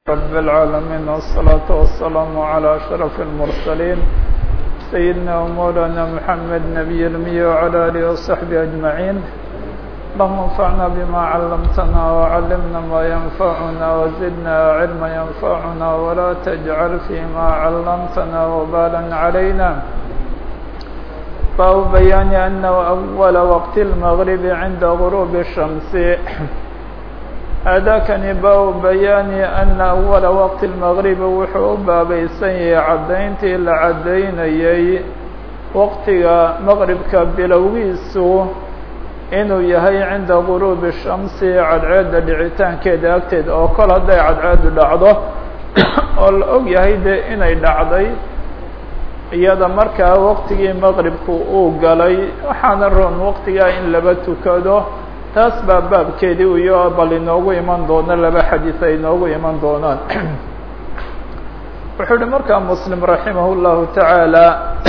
رب العالمين والصلاة والسلام على أشرف المرسلين سيدنا ومولانا محمد نبي المي وعلى آله وصحبه أجمعين اللهم انفعنا بما علمتنا وعلمنا ما ينفعنا وزدنا علما ينفعنا ولا تجعل فيما علمتنا وبالا علينا باب بيان أن أول وقت المغرب عند غروب الشمس aadaakani baabu bayaani ana awala waqti lmaqribi wuxuu u baabaysan yahay caddayntii la caddaynayay waqtiga maqribka bilowgiisu inuu yahay cinda guruubi shamsi cadceedda dhicitaankeeda agteeda oo kol hadday cadceedu dhacdo oo la og yahay dee inay dhacday iyada markaa waqtigii maqribku uu galay waxaana roon waqtigaa in laba tukado taas baa baabkeedii iyo bal inoogu iman doono laba xadiis ay inoogu iman doonaan wuxuu uhi markaa muslim raximah اllahu taعaalى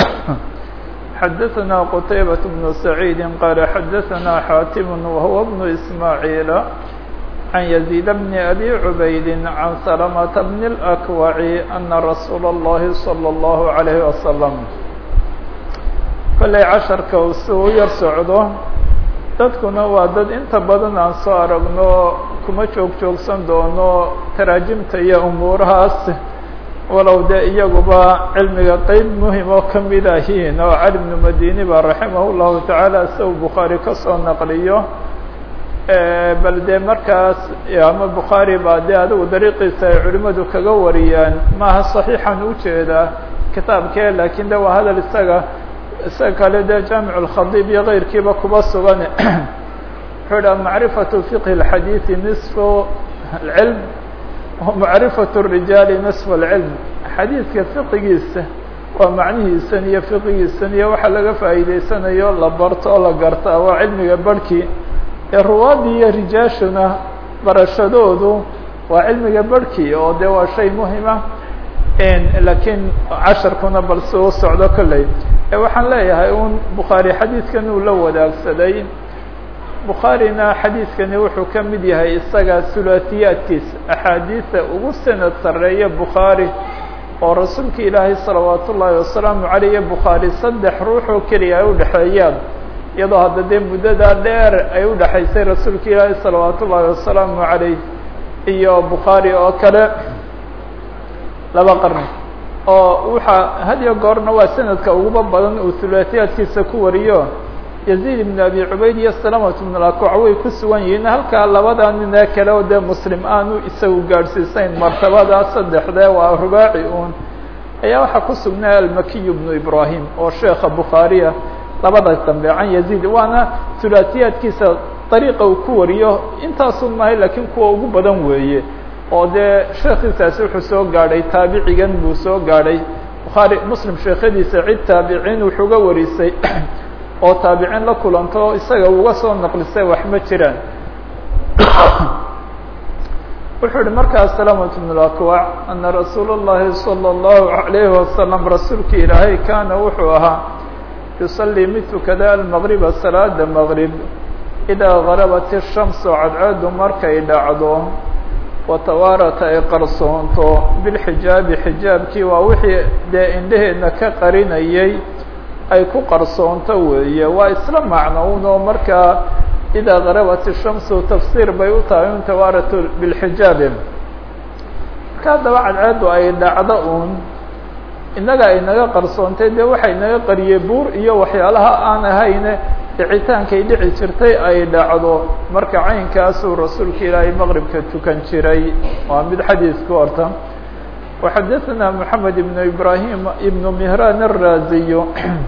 xadaثna qtaybaة bnu saciidi qaala xadaثna xaatim wahuwa bnu ismaaعiila can yaزيid bni abi cubaydi can salamata bni اlأkwaci ana rasuula اllahi salى اllahu عalayhi wasalam kollay casharka uu si u yar socdo dadkuna waa dad inta badan aan soo aragno kuma joog joogsan doono taraajimta iyo umuurahaas walow dee iyaguba cilmiga qeyb muhim oo kamid ahiin oo cali bnu madini ba raximah llahu tacaala si uu bukhaari kasoo naqliyo bal dee markaas ama bukhaari baa dee adigu dariiqiisa ay culimadu kaga wariyaan maaha saxiixan ujeedaa kitaabkee lakin de waa hadal isaga isaga kale dee jaamic اlkhadiib iyo keyrkiiba kuba sugan wuxuu dhaha macrifaةu fiqhi اlxadiiثi nisfu اlcilm macrifaة الrijaali nisfu اlcilm xadiidka fiqigiisa waa macnihiisan iyo fiqigiisan iyo waxa laga faa'iideysanayo la barto oo la garta waa cilmiga barhkii ee ruwaadii iyo rijaashuna barashadoodu waa cilmiga barhkii oo dee waa shay muhima lakiin casharkuna bal si u socdo kolley waxaan leeyahay un bukhaari xadiidkan uu la wadaagsaday bukhaarina xadiidkani wuxuu ka mid yahay isaga sulaasiyaadkiisa axaadiisa ugu sanad sarreeya bukhaari oo rasuulka ilaahay salawaat ullaahi wasalaamu caleyh bukhaari saddex ruuxoo keliya ay udhexeeyaan iyadoo hadda dee muddadaa dheer ay udhexaysay rasuulka ilaahay salawaat ullaahi wasalaamu caleyh iyo bukhaari oo kale laba qarni oo waxaa had iyo goorna waa sanadka uguba badan uu hulaasiyaadkiisa ku wariyo yaziid ibn abi cubayd iyo salamat ibn alakoc way ku sugan yihiin halkaa labada nin ee kale oo dee muslim aanu isagu gaadhsiisayn martabada saddexdee waa rubaaci uun ayaa waxaa ku sugnaa almakiy bnu ibrahim oo sheekha bukhaariya labada dambe can yaziid waana hulaasiyaadkiisa dariiqa uu ku wariyo intaasun mahay lakiin kuwa ugu badan weeye oo dee sheekiisaasi wuxuu soo gaadhay taabicigan buu soo gaadhay bukhaari muslim sheekhadiisa cid taabiciin wuxuuga warisay oo taabiciin la kulanto isaga uga soo naqlisay wax ma jiraan wuxuu ihi markaas salamat bn اlakwac ana rasuul اllahi salى اllahu عalayhi wasalam rasuulka ilaahay kaana wuxuu ahaa yusalii mid tukada almaqriba salaada maqrib idaa garabat الshamsu cadceedu markay dhacdo watawaarata ay qarsoonto bilxijaabi xijaabkii waa wixii dee indheheedna ka qarinayay ay ku qarsoonto weeye waa isla macnoun oo markaa idaa garabat ishamsu tafsiir bay u tahay un tawaaratu bilxijaabi marka haddaba cadceedu ay dhacdo uun innaga ay naga qarsoontay dee waxay naga qariyey buur iyo waxyaalaha aan ahayne dhicitaankay dhici jirtay ay dhacdo marka caynkaasuu rasuulka ilaahay maqribka tukan jiray waa mid xadiisku horta waxadaثna moxamed ibnu ibrahim ibnu mihran الraziyo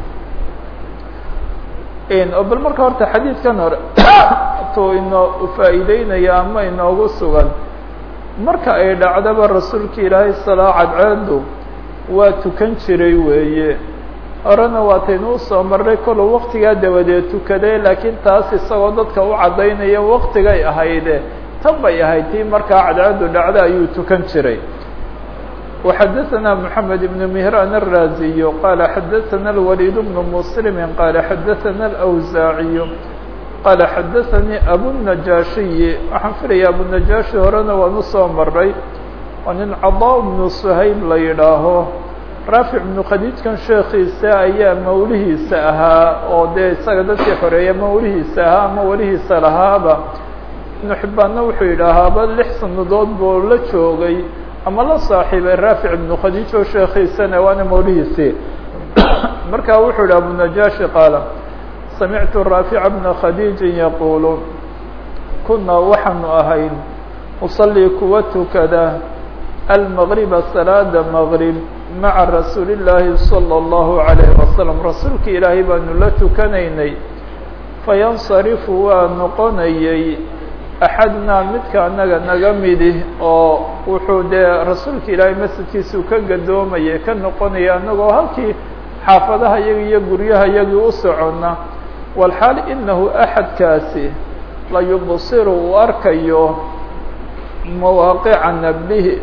o bal marka horta xadiidkan hore tu inoo faa'iideynaya ama inoogu sugan marka ay dhacdaba rasuulka ilaahay salaa cadceedu waa tukan jiray weeye horena waataynu usoo marnay koluu waktigaa dabadeed tukaday laakiin taas isagoo dadka u caddaynaya waktigay ahayde tan bay ahayd tii markaa cadceedu dhacda ayuu tukan jiray وxadaثna mحamed بن مهrان الرaزي qال xadaثna الوليد بن مسلم qال xadaثna الأwزاaعي qال xadaثnي أbو النجاشhiي waxaan filaya abuنajaaشhi horena waan usoo maray oo nin cadaa bnu suhayb la yidhaaho raafic bnu khadiijkan sheekiisa ayaa mawlihiisa ahaa oo dee isaga dadkii xoreeya mawlihiisa ahaa ama welihiisa lahaaba ibnu xibbaanna wuxuu yidhaahaaba lix sanadood buu la joogay ama la saaxiibay raafic ibnu khadiij oo sheekiisana waana mawlihiisii markaa wuxuu yidhi abunajaashi qaala samictu raafica bna khadiijin yaquulu kunaa waxaanu ahayn usalii kuwa tukada almagriba salaada magrib maca rasuuli llaahi salى اllahu عalayhi wasalam rasuulka ilaahay baanu la tukanaynay fayansarifu waa noqonayay axadnaa midka anaga naga midi oo wuxuu dee rasuulka ilaahay masjidkiisuu ka gadoomayay ka noqonaya anagoo halkii xaafadaha yaga iyo guryaha yagii u socona walxaal inahu axadkaasi la yubsiru uu arkayo mawaaqica nabdihi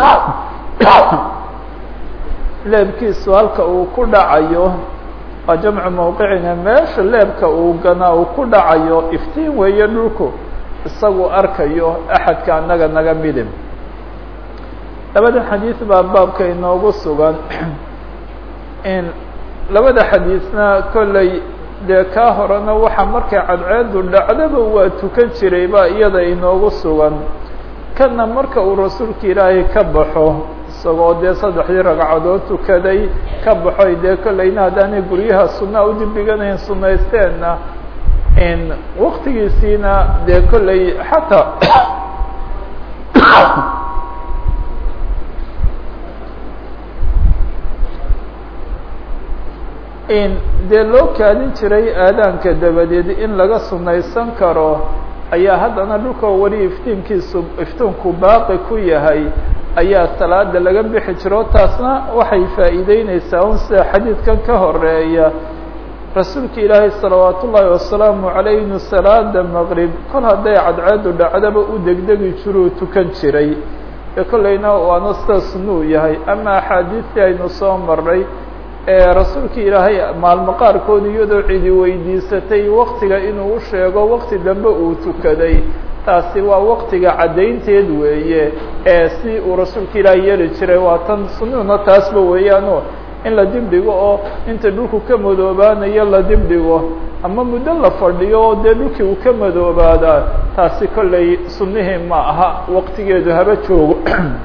leebkiisu halka uu ku dhacayo waa jamcu mawqicina meesha leebka uu ganaa uu ku dhacayo iftiin weeye dhulku isagu arkayo axadka annaga naga midib labada xadiis baa baabka inoogu sugan in labada xadiisna kolley dee kaa horena waxa markay cadceedu dhacdaba waa tukan jiray baa iyada inoogu sugan kana marka uu rasuulka ilaahay ka baxo isagoo dee saddexdii ragcadood tukaday ka baxoy dee kolleyna haddaanay guryaha sunaa u dibiganayn sunaysteenna in waktigiisiina dee kolley xataa in dee loo kaadin jiray aadaanka dabadeed in laga sunaysan karo ayaa haddana dhulka weli iftiinkiisu iftiinku baaqi ku yahay ayaa salaada laga bixi jiro taasna waxay faa'iideyneysaa un sida xadiidkan ka horeeya rasuulka ilaahay salawaat ullaahi wasalaamu calayh inu salaada maqrib kol hadday cadceedu dhacdaba u degdegi jiruu tukan jiray ee kolleyna waana sida sunuu yahay ama axaadiistii aynu soo marnay ee rasuulka ilaahay maalmo qaarkood iyadoo cidi weydiisatay waktiga inuu u sheego wakti dambe uu tukaday taasi waa waktiga caddaynteed weeye ee si uu rasuulka ilaahay yeeli jiray waa tan sunuuna taasba weeyaano in la dibdhigo oo inta dhulku ka madoobaanayo la dibdhigo ama muddo la fadhiyo oo dee dhulkii uu ka madoobaadaa taasi kolley sunnihii ma aha waktigeedu haba joogo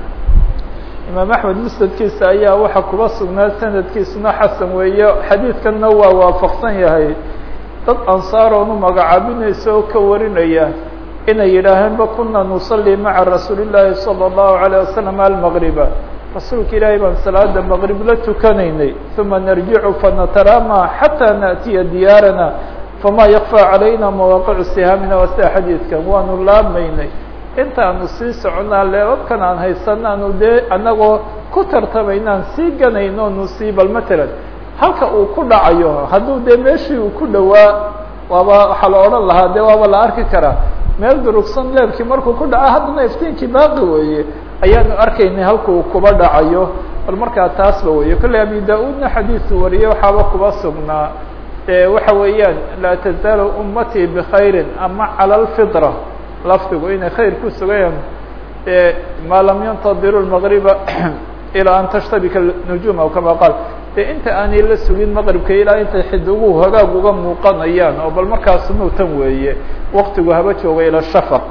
imaam axmed musnadkiisa ayaa waxaa kuba sugnaa sanadkiisuna xasan weeye xadiidkanna waa waafaqsan yahay dad ansaaroonu magacaabinaysa oo ka warinaya inay yidhaaheenba kuna nusalli maca rasuuli llaahi salى اllahu عalيه wasalam almaqriba rasuulka ilaahay baan salaada maqrib la tukanaynay uma narjicu fanatarama xataa naأtiya diyaarana fama yakfى calayna mawaaqicu sihaamina waa sida xadiidkan waanu laabmaynay intaanu sii soconaa leebabkan aan haysanaanu dee anagoo ku tartamaynaan sii ganayno nu sii bal matalan halka uu ku dhacayo hadduu dee meeshii uu ku dhowaa waaba waxaa la odhan lahaa dee waaba la arki karaa meel durugsan leebkii markuu ku dhaco haddana iftiinkii baaqi weeye ayaanu arkaynay halka uu kuba dhacayo bal markaa taasba weeye kolley abi da-uudna xadiisu wariyey waxaaba kuba sugnaa e waxa weeyaan laa tazaalu ummatii bkhayri ama cala lfitra lafdigu inay khayr ku sugayaan maa lam yantadiru lmaqriba ilaa an tashtabika nujuum aw kama qaal dee inta aanay la sugin maqribka ilaa intay xidiguhu hagaag uga muuqanayaan oo bal markaas nuutan weeye waktigu haba jooga ilى shafaq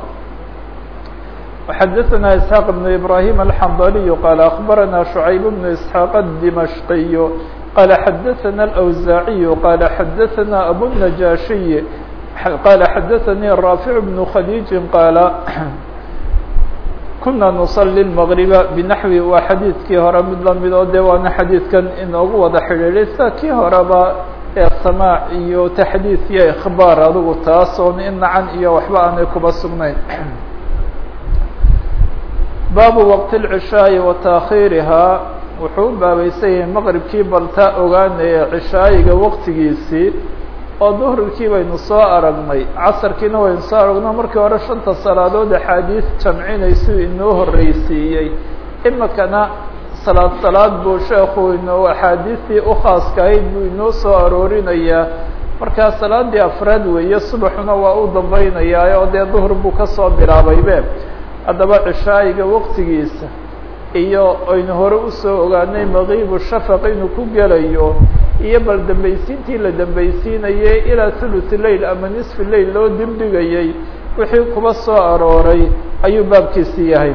xadaثna isxaaq بn ibrahim alxandaliyu qaala akbarana shucayb bn isxaaq الdimashqiyu qaala xadaثana اlأwsaaciyu qaala xadaثana abunajaashiy qaala xadaثanii raafic bnu khadiiji qaala kuna nuصلي المغriba binaxwi waa xadiidkii hore mid lamid oo de waana xadiidkan inoogu wada xidhiidhay sida kii horeba ee samaac iyo taxdiid iyo ikhbaar adigu taas oon in nacan iyo waxba aanay kuba sugnayn baabu waqti اlcishaaءi wa taakhiirihaa wuxuu u baabaysan yahay maqribkii baltaa ogaanaya cishaayiga waqtigiisii oo duhrikii baynu soo aragnay casarkiina waynu soo aragno markii hore shanta salaadood axaadiis jamcinaysuu inoo horreysiiyey imikana salaad salaad buu sheekhu inoo axaadiistii ukhaaskahayd buu inoo soo aroorinayaa markaa salaadii afraad weeye subaxuna waa u dambaynayaa oo dee duhr buu kasoo bilaabaybe haddaba cishaayiga waqtigiisa iyo aynu hore usoo ogaanay makiibu shafaq inuu ku gelayo iyo bal dambaysiintii la dambaysiinayay ilaa thuluth lail ama nisfi lail loo dibdhigayay wixii kuba soo arooray ayuu baabkiisi yahay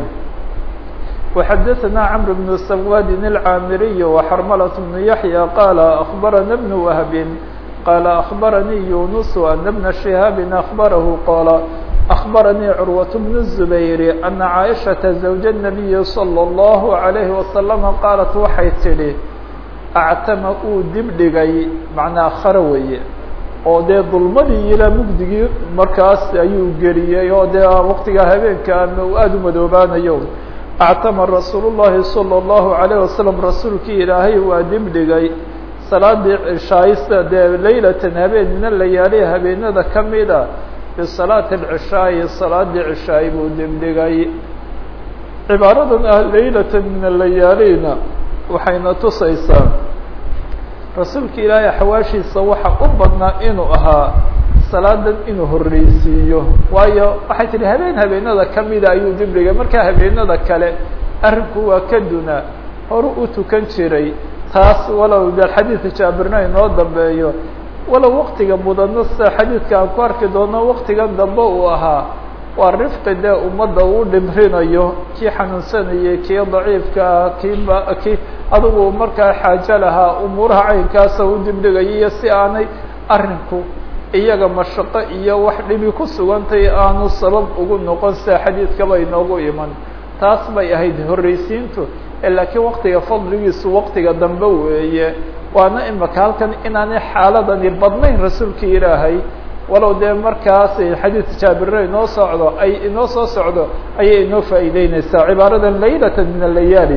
وxdثnا cمر بن سواد العاmري وxرملة بن يحيى قال أخبرنا بن وهب قال أخبرني يونس أن بن شهاب أخبره قال أخبرني عروة بن الزبير أن عائشة زوج النبي صلى الله عليه وسلم قالت waxay tidhi أctama uu dibdhigay macnaa kharaweye oo dee dulmadii ilaa mugdigii markaas ayuu geliyey oo dee waqtigaa habeenka uu aada u madoobaanayo actama rasuul الlahi salى الlahu عalيه wasalam rasuulkii ilaahay waa dibdhigay salaadii cishaaysta dee leylatan habeen mina layaaliha habeenada ka mida bisalaati اlcishaayi salaadii cishaay buu dibdhigay cibaaradan ah leylatan min alayaalina waxayna tusaysaa rasuulka ilaahay axwaashiisa waxa u badnaa inuu ahaa salaadan inuu horreysiiyo waayo waxay tihi habeen habeenada kamida ayuu dibdhigay markaa habeenada kale arrinku waa ka duna horu u tukan jiray taas walow de xadiidka jaabirna inoo dambeeyo walow waktiga mudano sida xadiidka aan ku arki doono waktigan dambe uu ahaa waa rifqi dee ummadda uu dhimrinayo kii xanuunsanayay kii daciifkaa kii ba kii adigu markaa xaajo lahaa umuuraha caynkaasa u dibdhigaya iyo si aanay arrinku iyaga mashaqo iyo wax dhibi ku sugantay aanu sabab ugu noqon sida xadiidkaba inoogu iman taas bay ahayd horreysiintu laakiin waktiga fadligiisu waktiga dambe weeye waana imaka halkan inaanay xaaladani badnayn rasuulka ilaahay walow dee markaas xadiidka jaabirna inoo socdo ay inoo soo socdo ayay inoo faa'iideyneysaa cibaaradan laylatan min alayaali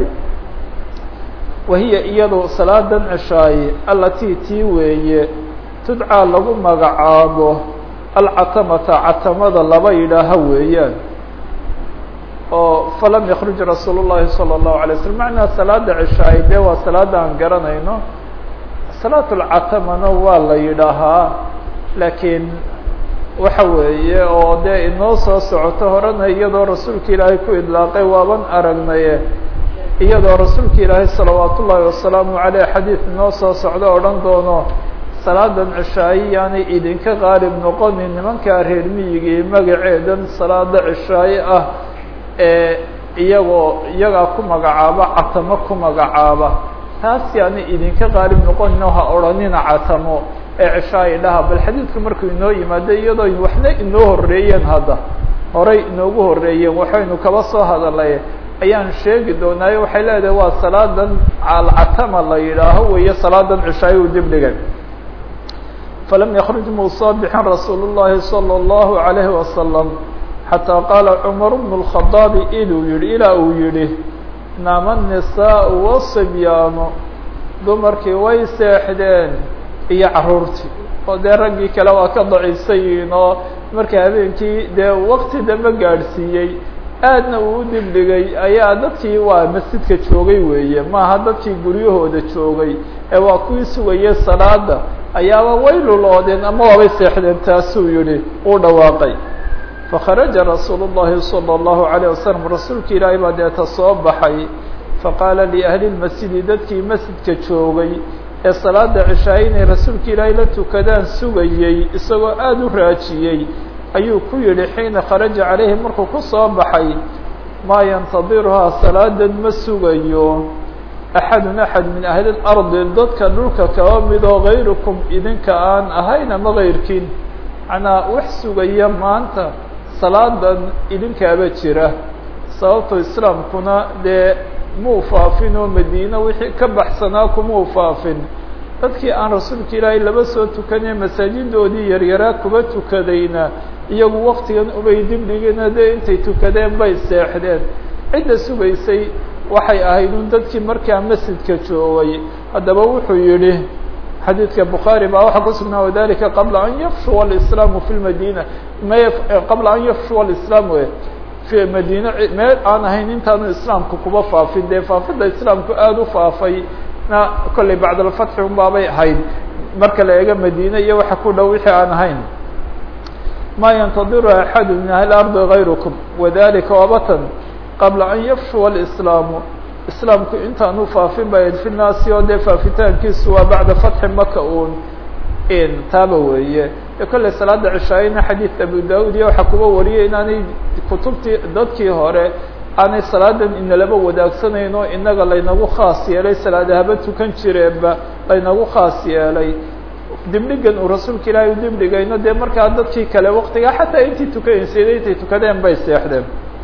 wahiya iyadu salaadan cishaaye allatii tii weeye tudcaa lagu magacaabo alcatamata catamada laba yidhaaha weeyaan oo falam yakruj rasuul الlahi salى الlahu alay slm macnaa salaada cishaaye dee waa salaada aan garanayno salaat lcatamana waa la yidhaahaa laakiin waxa weeye oo dee inoo soo socoto horena iyadoo rasuulka ilaahay ku idlaaqay waaban aragnaye iyadoo rasuulka ilaahay salawaat ullaahi wasalaamu aleyh xadiid inoo soo socdo odhan doono salaadan cishaaye yaanay idinka qaalib noqonin nimankaa reer miyigii magaceedan salaada cishaaye ah ee iyagoo iyagaa ku magacaaba catamo ku magacaaba taas yaanay idinka qaalib noqonin ha odhanina catamo ee cishaaye dhaha bal xadiidku markuu inoo yimaado iyadoo waxna inoo horeeyeen hadda horay inoogu horeeyeen waxaynu kaba soo hadalay ayaan sheegi doonaayo waxay leedahay waa salaadan alcatama la yidhaaho weeye salaadan cishaaye uu dib dhigay falam yakruj muu soo bixin rasuul الlahi salى الlahu عalayhi wasalam xataa qaala cumar bn الkhadaabi inuu yihi ilaa uu yihi naama الnisaء wasibyaanu dumarkii way seexdeen iyo caruurtii oo dee raggii kale waa ka daciifsan yihiin oo marka habeenkii dee wakti dambe gaadhsiiyey aadna uu u dibdhigay ayaa dadkii waa masjidka joogay weeye maaha dadkii guryahooda joogay ee waa kuwii sugayay salaada ayaaba way luloodeen ama waabay seexdeen taasuu yihi uu dhawaaqay fakharaja rasuul الlahi salى الlahu عalيه wasalam rasuulka ilaahay baa deeta soo baxay faqaala liahli lmasjidi dadkii masjidka joogay ee salaada cishaay inay rasuulka ilaahay la tukadaan sugayey isagoo aada u raajiyey ayuu ku yihi xiina kharaja calayhi markuu ku soo baxay maa yantadiruhaa salaadan ma sugayo axadun axad min ahli اlardi dadka dhulka kaba midoo gayrukum idinka aan ahayn ama gayrkiin macnaa wax sugaya maanta salaadan idinkaaba jira sababto islaamkuna dee muu faafin oo madiina wixii ka baxsanaa kumuu faafin dadkii aan rasuulka ilaahay laba soo tukanee masaajidoodii yaryaraa kuba tukadayna iyagu waktigan ubay dibdhigina dee intay tukadeen bay seexdeen cidda sugaysay waxay ahayd un dadkii markaa masjidka joogay haddaba wuxuu yihi xadiidka bukhaari baa waxaa kusugnaa wadalika qabla an yafshuwa alislaamu fi lmadina me qabla an yafshuwa alislaam we fi madiina meel aan ahayn intaanu islaamku kuba faafin dee faafidda islaamku aada u faafay na kollay bacd alfatxi un baabay ahayd marka la eego madiine iyo waxa ku dhow wixii aan ahayn ma yantadiru axadu min ahli ardi gayrukum wadalika wabatan qabla an yafshuwa alislaamu islaamku intaanu faafin ba fi naasi oo dee faafitaankiisu waa bacda fatxi maka un taaba weeye e kolley salaada cishaayina xadiid abu daud iyo waxaa kuba wariyay inaanay kutubtii dadkii hore aanay salaadan inalaba wadaagsaneyn oo inaga laynagu khaas yeelay salaadahaba tukan jireenba laynagu khaas yeelay dibdhigan uu rasuulka ilaahay u dibdhigayno dee markaa dadkii kale waktigaa xataa intii tukanaysay intay tukadeen bay seexdeen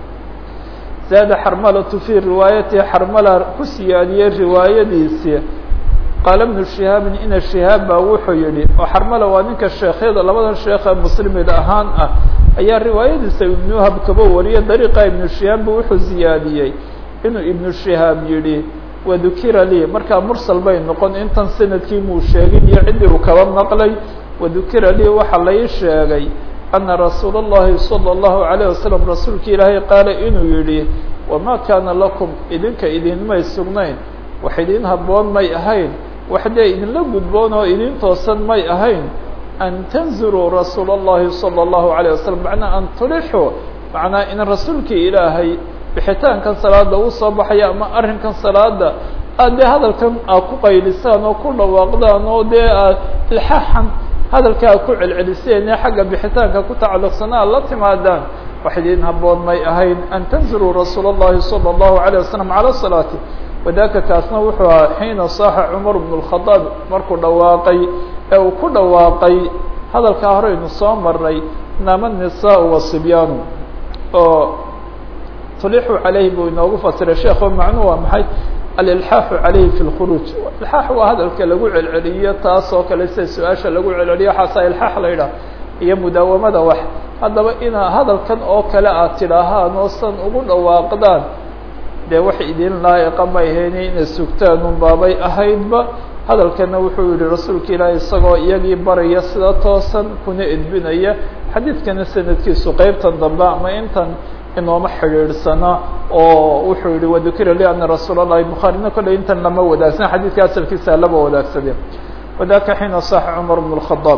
zaada xarmalatu fii riwaayatihi xarmala ku siyaadiyey riwaayadiisii qaala bnu shihaabin ina shihaab baa wuxuu yihi oo xarmala waa ninka sheekhyada labadan sheekha muslimid ahaan ah ayaa riwaayadiisa ibnu wahab kaba wariyay dariiqa ibnu shihaab bu wuxuu ziyaadiyey inuu ibnu shihaab yihi wadukira lii markaa mursal bay noqon intan sanadkii muu sheegin iyo ciddii uu kaba maqlay wadukira lii waxaa lai sheegay ana rasuula اllahi salى اllahu عalيه wasalam rasuulka ilaahay qaala inuu yihi wamaa kaana lakum idinka idinmay sugnayn wax idin haboon may ahayn wax dee idinla gudboon oo idin toosan may ahayn an tanzuruu rasuula اllahi salى اllahu عalيه wasalam macnaa an tulixuu macnaa in rasuulkii ilaahay bixitaankan salaada uu soo baxaya ama arrinkan salaada aad dee hadalkan aad ku qaylisaan oo ku dhawaaqdaan oo dee aad ilxaaxan hadalka aad ku celceliseen ee xagga bixitaanka ku tacalluqsana aad la timaadaan wax idin haboon may ahayn an tanzuruu rasuula اllahi salى اllahu عalيه wasalam calى salaati wadaka kaasna wuxuu ahaa xiina saaxa cumar bn اlkhadaab markuu dhawaaqay ee uu ku dhawaaqay hadalkaa horeynu soo maray naama nisaa wasibyaanu oo tulixu calayhi buu inoogu fasiray sheekho macnuhu waa maxay alilxaaxu calayhi fi lkhuruuj ilxaax waa hadalka lagu celceliyo taas oo kale sida su-aasha lagu celceliyo waxaasaa ilxaax la yidhaah iyo mudaawamada wax haddaba inaa hadalkan oo kale aad tidhaahaan oo san ugu dhawaaqdaan dee wax idin laa'iqa may hayni inay sugtaan un baabay ahaydba hadalkana wuxuu yihi rasuulka ilaahi isagoo iyagii baraya sida toosan kuna edbinaya xadiidkana sanadkiisu qeybtan dambe ama intan inooma xidhiidhsana oo wuxuu yihi wadukira li ana rasuul اllahi bukhaarina kolley intan lama wadaagsan xadiidka asalkiisa laba wadaagsadeen wadaka xiina saxa cumar bn الkhadaab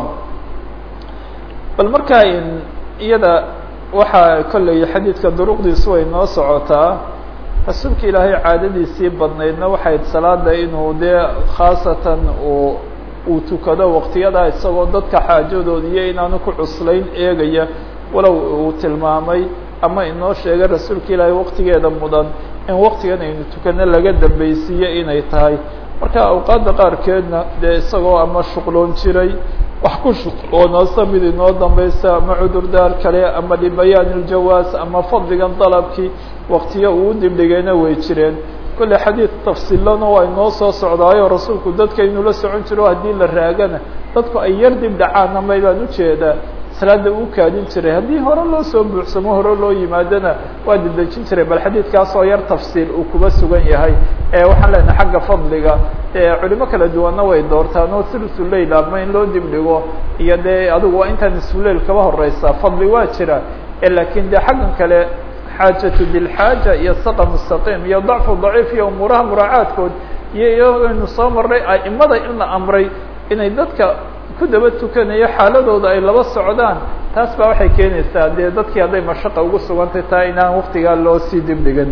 bal markaa iyada waxaa kolley xadiidka duruqdiisu way noo socotaa rasuulka ilaahay caadadiisii badnaydna waxayd salaada inuu dee khaasatan uu uu tukado waqtiyadaa isagoo dadka xaajadooda iyo inaanu ku cuslayn eegaya walow uu tilmaamay ama inoo sheegay rasuulka ilaahay waqtigeeda mudan in waqtigan aynu tukano laga dambeysiiyo inay tahay marka awqaadda qaarkeedna dee isagoo ama shuqloon jiray wax ku shuqloonoosa mid inoo dambeysa ama cudurdaar kale ama libayaan iljawaas ama fadligan dalabkii waqtiyo uu dibdhigayna way jireen kolley xadiid tafsiilana waa inoo soo socdaayo rasuulku dadka inuu la socon jiro haddii la raagana dadku ay yar dib dhacaana may baan ujeedaa salaada uu kaadin jiray haddii hore loo soo buuxsamo hore loo yimaadona waa didejin jiray bal xadiidkaas oo yar tafsiil uu kuba sugan yahay ee waxaan leenahay xagga fadliga culimo kala duwanna way doortaan oo sulusuleyl ama in loo dibdhigo iyo dee adigu waa intaan isuleyl kaba horeysaa fadli waa jira lakin de xaggan kale xaajatu dilxaaja iyo saqa mustaqiim iyo dacfu daciif iyo umuuraha muraacaadkood iyo iyaynu soo marnay aimada in la amray inay dadka ku daba tukanayo xaaladooda ay laba socdaan taas baa waxay keenaysaa dee dadkii hadday mashaqa ugu sugantay taa inaan waktigaa loo sii dibdhigan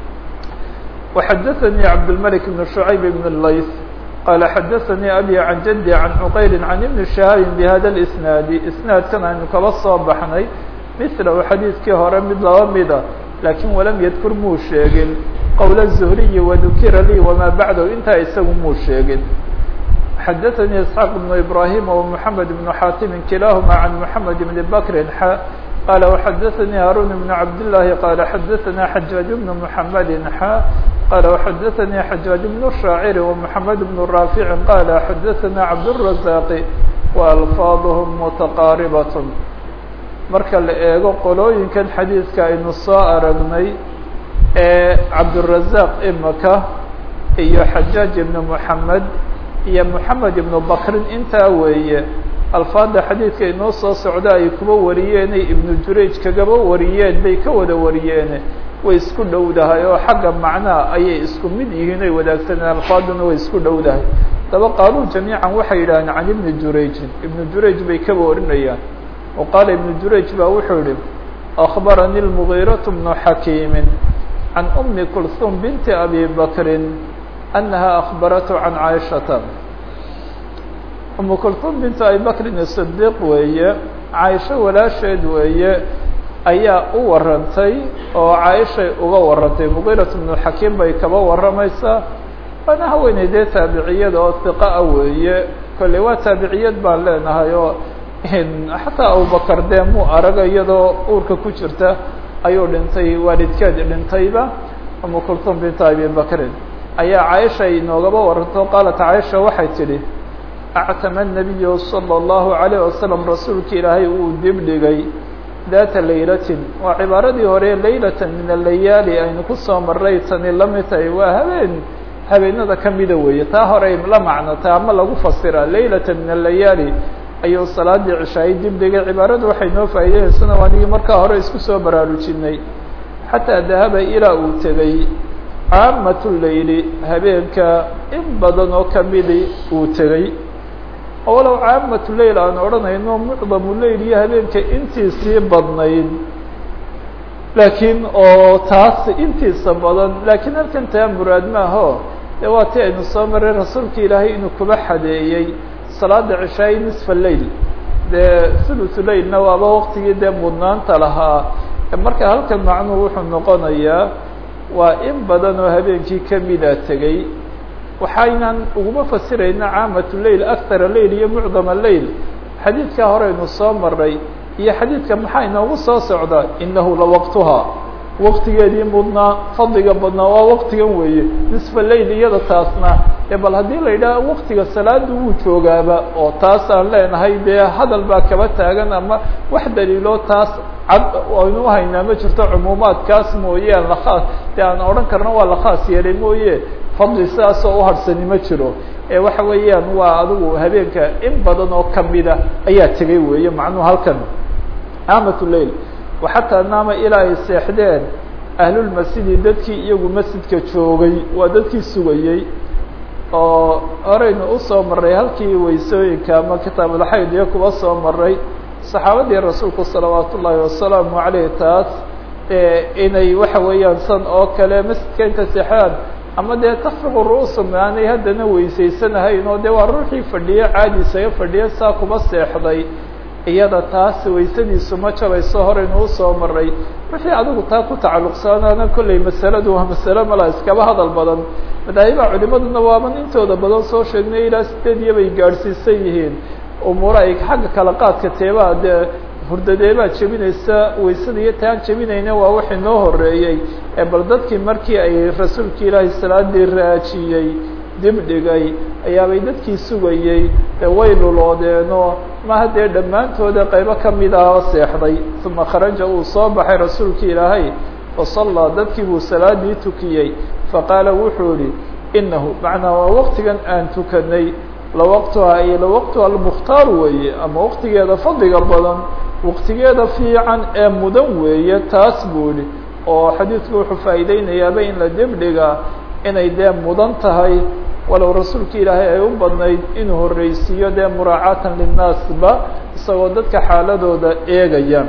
وxadaثnي cabdالملك بن شعyب بن الlayث qال xadaثnي abي عan jدي عan cqayl عan iبن شhهاaب بhada الإسناaد isناadkan aynu kaba soo baxnay mثlhu xadiidkii hore mid laba mida lakin walam ydkur muu sheegin qwl الزهriي وذukira lii وma baعdh intaa isagu muu sheegin xadaثnي اسحاq بن إبراهيم ومحamed بن xاtم kilahma عan محamed بن bكr qال وxadaثnي هاrون بن cabdاللahi qال xadaثna xجاaج بن محamed xا qال وxadaثnي xجاaج بن الشhaacر ومحamed بن رافع qال xadaثna cabdالرزاq وأlفاadهم متqاaربة marka la eego qolooyinkan xadiidka aynu soo aragnay ee cabdالرزاq imaka iyo xajاaج بن محamed iyo محamed بن bkrin intaa weeye alfaada xadiidka inoo soo socda ay kuba wariyeenay ibnu jurayj kagaba wariyeen bay ka wada wariyeene way isku dhowdahay oo xagga macnaha ayay isku mid yihiin ay wadaagsaneen alfaaduna way isku dhowdahay daba qaaluu jamiican waxay yidhahdeen can ibni jurayjin ibnu jurayj bay kaba warinayaan o qaala ibnu jurayj baa wuxuu yihi akbaranii lmugiiraة bnu xakiimin can umi kulhum binti abi bakrin anaha akhbaratu can caaishata umu kulhum bintu abi bakrin sidiiq weeye caaisho walaasheed weeye ayaa u warantay oo caaishay uga warantay muqiirat bnu xakiim bay kaba warramaysaa waana haweeney dee taabiciyada oo hiqa a weeye kolley waa taabiciyad baan leenahay oo xataa abubakar dee muu araga iyadoo uurka ku jirta ayuu dhintay waalidkeed dhintayba umu kulhum bintu abi bakrin ayaa caaisha inoogaba waranto qaalat caaisha waxay tidhi actama nabiyu salى اllahu عalayه wasalam rasuulka ilaahay uu dibdhigay daata laylatin waa cibaaradii hore laylatan min alayaali aynu kusoo maray tani la mid tahay waa habeen habeenada kamida weeye taa horey la macnota ama lagu fasira laylatan min alayaali ayuu salaadii cishaayay dibdhigay cibaaradu waxay noo faa'ideynaysanaa anigii markaa hore isku soo baraarujinay xataa dahaba ilaa uu tegay caamatu leyli habeenka in badan oo kamidi uu tegey oo walow caamatu leyl aan odhanayno mucdamu leyl iyo habeenka intiisii badnayd laakiin oo taas intiisa badan laakiin halkan taa muraad maaho dee waa ti aynu soo maray rasuulka ilaahay inuu kuba xadeeyey salaada cishaayi nisfa leyl dee thuluthu leylna waaba waktigii dee mudnaanta lahaa marka halkan macnuhu wuxuu noqonayaa waa in badan oo habeenkii kamida tegey waxaynan uguma fasirayna caamatu leyl akthara leyl iyo mucdama leyl xadiidkaa horeynu soo maray iyo xadiidka maxaa inoogu soo socda inahu lawaqtuhaa waktigeedii mudnaa fadliga badnaa waa waktigan weeye nisfa leyl iyada taasna e bal haddii la yidhaha waktiga salaada wuu joogaaba oo taas aan leenahay dee hadal baa kaba taagan ama wax daliilo taas cad aynu uhaynaa ma jirto cumuumaadkaas mooye aan lakhaas dee aan odhan karno waa la khaas yeelay mooye fadli sidaasoo uharsani ma jiro ee waxa weeyaan waa adigu habeenka in badan oo kamida ayaa tegay weeye macnuhu halkan caamatu leyl waxataa naama ilaa ay seexdeen ahlulmasjidi dadkii iyagu masjidka joogay waa dadkii sugayey oo horeynu usoo maray halkii weysooyinka ama kitaabulxayd iyo kuwa soo maray saxaabadii rasuulku salawaat ullaahi wasalaamu caleyh taas inay waxa weeyaan san oo kale masjidka inta seexdaan ama dee tafiqu ru'usum aanay haddana weysaysanahayn oo dee waa ruuxii fadhiye caadi isaga fadhiye saa kuma seexday iyada taas waysadiisu ma jabayso horeynu usoo maray wixii adigu taa ku tacalluqsanaana kolley masaladu waa masale mala iskaba hadal badan madaahibaha culimaduna waaban intooda badan soo sheegnay ilaa sideed iyo bay gaadhsiisan yihiin umuura ay xagga kala qaadka teebaa dee hurdadeebaa jebinaysa waysada iyo taan jebinayna waa wixii noo horeeyey ee bal dadkii markii ay rasuulka ilaahay salaadii raajiyey dib dhigay ayaabay dadkii sugayey ee way luloodeeno maha dee dhammaantooda qaybo kamid ah oo seexday uma kharaja uu soo baxay rasuulka ilaahay fasallaa dadkii buu salaadii tukiyey faqaala wuxuu ihi inahu macnaa waa waktigan aan tukanay lawaqtuha iyo lawaqtuha almukhtaar weeye ama waktigeeda fadliga badan waktigeeda fiican ee mudan weeye taas buu ihi oo xadiidku wuxuu faa'iideynayaaba in la dibdhiga inay dee mudan tahay walow rasuulka ilaahay ay u badnayd inuu horreysiiyo dee muraacaatan linnaasba isagoo dadka xaaladooda eegaya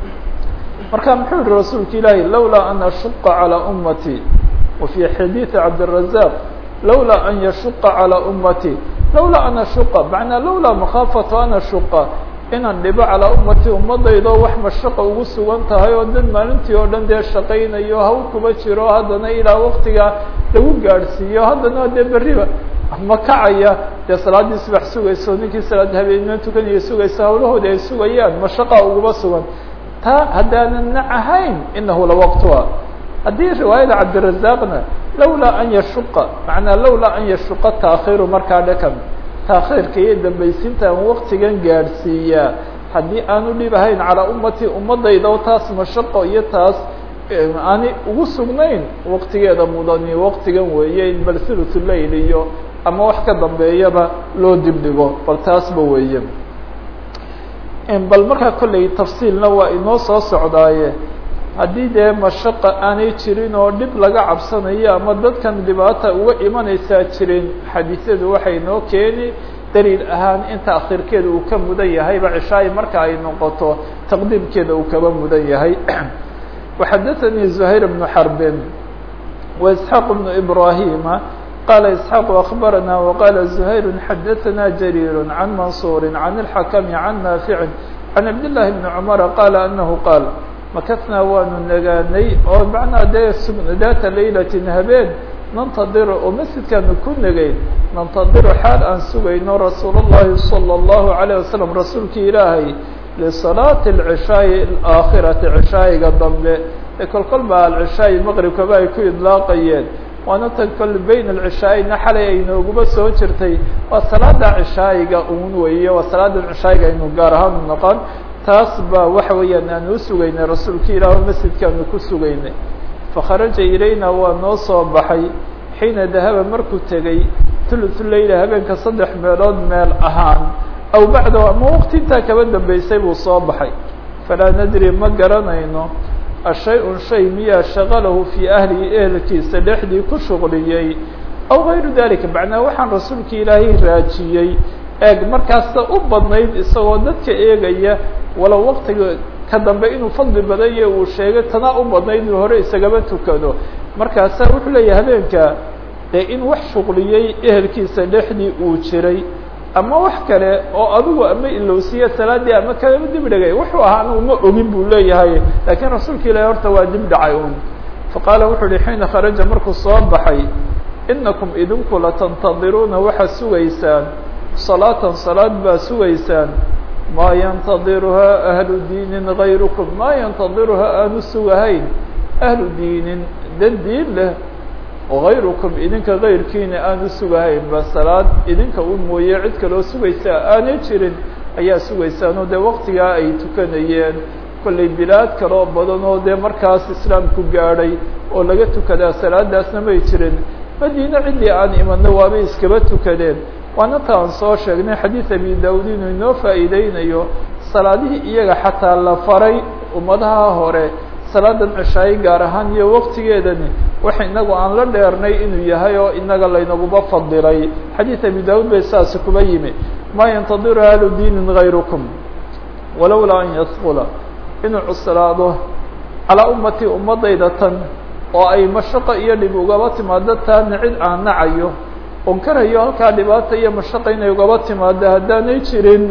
marka muxuu yihi rasuulka ilaahay lawlaa an ashuqa calىa ummati wa fii xadiidi cabdiلrazaq lawlaa an yashuqa calىa ummati lawlaa an ashuqa macnaa lawlaa makhaafatu an ashuqa inaan dhibo calaa ummati ummadaydo wax mashaqa ugu sugan tahay oo dad maalintii oo dhan dee shaqaynayo hawl kuba jiro haddana ilaa waktiga lagu gaadhsiiyo haddana dee berriba ma kacaya dee salaaddii subax sugayso ninkii salaad habeenimo tukanaya sugaysa hawlahoodi ay sugayaan mashaqa uguba sugan taa haddaanan nac ahayn inahu lawaqtuha haddii riwaayada cabdirazaaqna lawlaa an yashuqa macnaa lawlaa an yashuqa taakhiru markaa dhakan taakhiirka iyo dambaysiinta aan waktigan gaadhsiiyaa haddii aanu dhib ahayn calaa ummati ummadayda oo taas mashaqo iyo taas aani ugu sugnayn waktigeeda mudani waktigan weeye in bal thuluth leyl iyo ama wax ka dambeeyaba loo dibdhigo bal taasba weeye bal markaa kolley tafsiilna waa inoo soo socdaaye haddii dee mashaqa aanay jirin oo dhib laga cabsanayo ama dadkan dhibaata uga imanaysaa jirin xadiisyadu waxay noo keeni daliil ahaan in taakhiirkeeda uu ka mudan yahayba cishaayi marka ay noqoto taqdiimkeeda uu kaba mudan yahay waxadaثanii زuhayr بnu xarbin وإسحاaq بن إبراهيma qال إسحاaq أخبرنا وqال زهير xdثna جرير عن منصور عن الحكم عن نافع عن عبد الله بن عمر qال أنه qاaل makثnaa waanu nagaanay oo macnaa dee data laylaة habeen nantadiru oo masjidkaanu ku negayn nantadiru xaal aan sugayno rasuul الlahi صلى الlaهu عalيه waسلم rasuulkii ilaahay لصلاaةi العشhaaءi الآakhiraةi cishaayiga dambe ee kol kol ba alcishaayi maqribkaba ay ku idlaaqayeen waana tan kol bayn alcishaayina xalay ay nooguba soo jirtay waa salaada cishaayiga un weeye waa salaada cishaayiga aynu gaar ahaan u noqon taas ba waxa weeyaan aanu usugaynay rasuulka ilaah masjidkaanu ku sugaynay fakharaja ilayna waa noo soo baxay xiina dahaba markuu tegey thuluthu leyla habeenka saddex meelood meel ahaan aw bacdahu ama waqti intaa kaba dambeysay buu soo baxay falaa nadri ma garanayno ashay-un shay miyaa shaqalahu fii ahlihi ehelkiisa dhexdii ku shuqliyey aw gayru dalika macnaa waxaan rasuulka ilaahay raajiyey eeg markaasta u badnayd isagoo dadka eegaya walow waqtiga ka dambe inuu fadli badanya uu sheegay tanaa u badnayd inuu hore isagaba tukado markaasa wuxuu leeyahay habeenka dee in wax shuqliyey ehelkiisa dhexdii uu jiray ama wax kale oo adigu ama ilowsiya salaadii ama kalama dib dhigay wuxuu ahaa anigu ma ogin buu leeyahay laakiin rasuulka ilaahi horta waa dib dhacay un faqaala wuxuu uhi xiina kharaja markuu soo baxay inakum idinku latantadiruuna waxaad sugaysaan salaatan salaad baa sugaysaan maa yantadiruhaa ahlu diinin gayrukum maa yantadiruhaa aanu sugahayn ahlu diinin dad diin leh غayrukum idinka غayrkiina aanu sugahayn ba salaad idinka u mooye cid kaloo sugaysaa aanay jirin ayaa sugaysaanoo dee waktigaa ay tukanayeen kollay bilaad kaloo badan oo dee markaas islaamku gaadhay oo laga tukadaa salaadaasna may jirin madiine ciddii aan imano waabay iskaba tukadeen waana ta aan soo sheegnay xadiid abi daawud inuu inoo faa'iideynayo salaadihii iyaga xataa la faray ummadaha hore salaadan cishaaye gaar ahaan iyo waktigeedani wax inagu aan la dheernay inuu yahay oo inaga laynaguba fadilay xadiid abi daawud bay saasi kuba yimi maa yantadiru ahlu diinin gayrukum walowlaa an yadkula inuu cuslaado calaa ummatii ummadayda tan oo ay mashaqo iyo dhib ugaba timaado taana cid aan nacayo oon karayo halkaa dhibaata iyo mashaqa inay ugaba timaado haddaanay jirin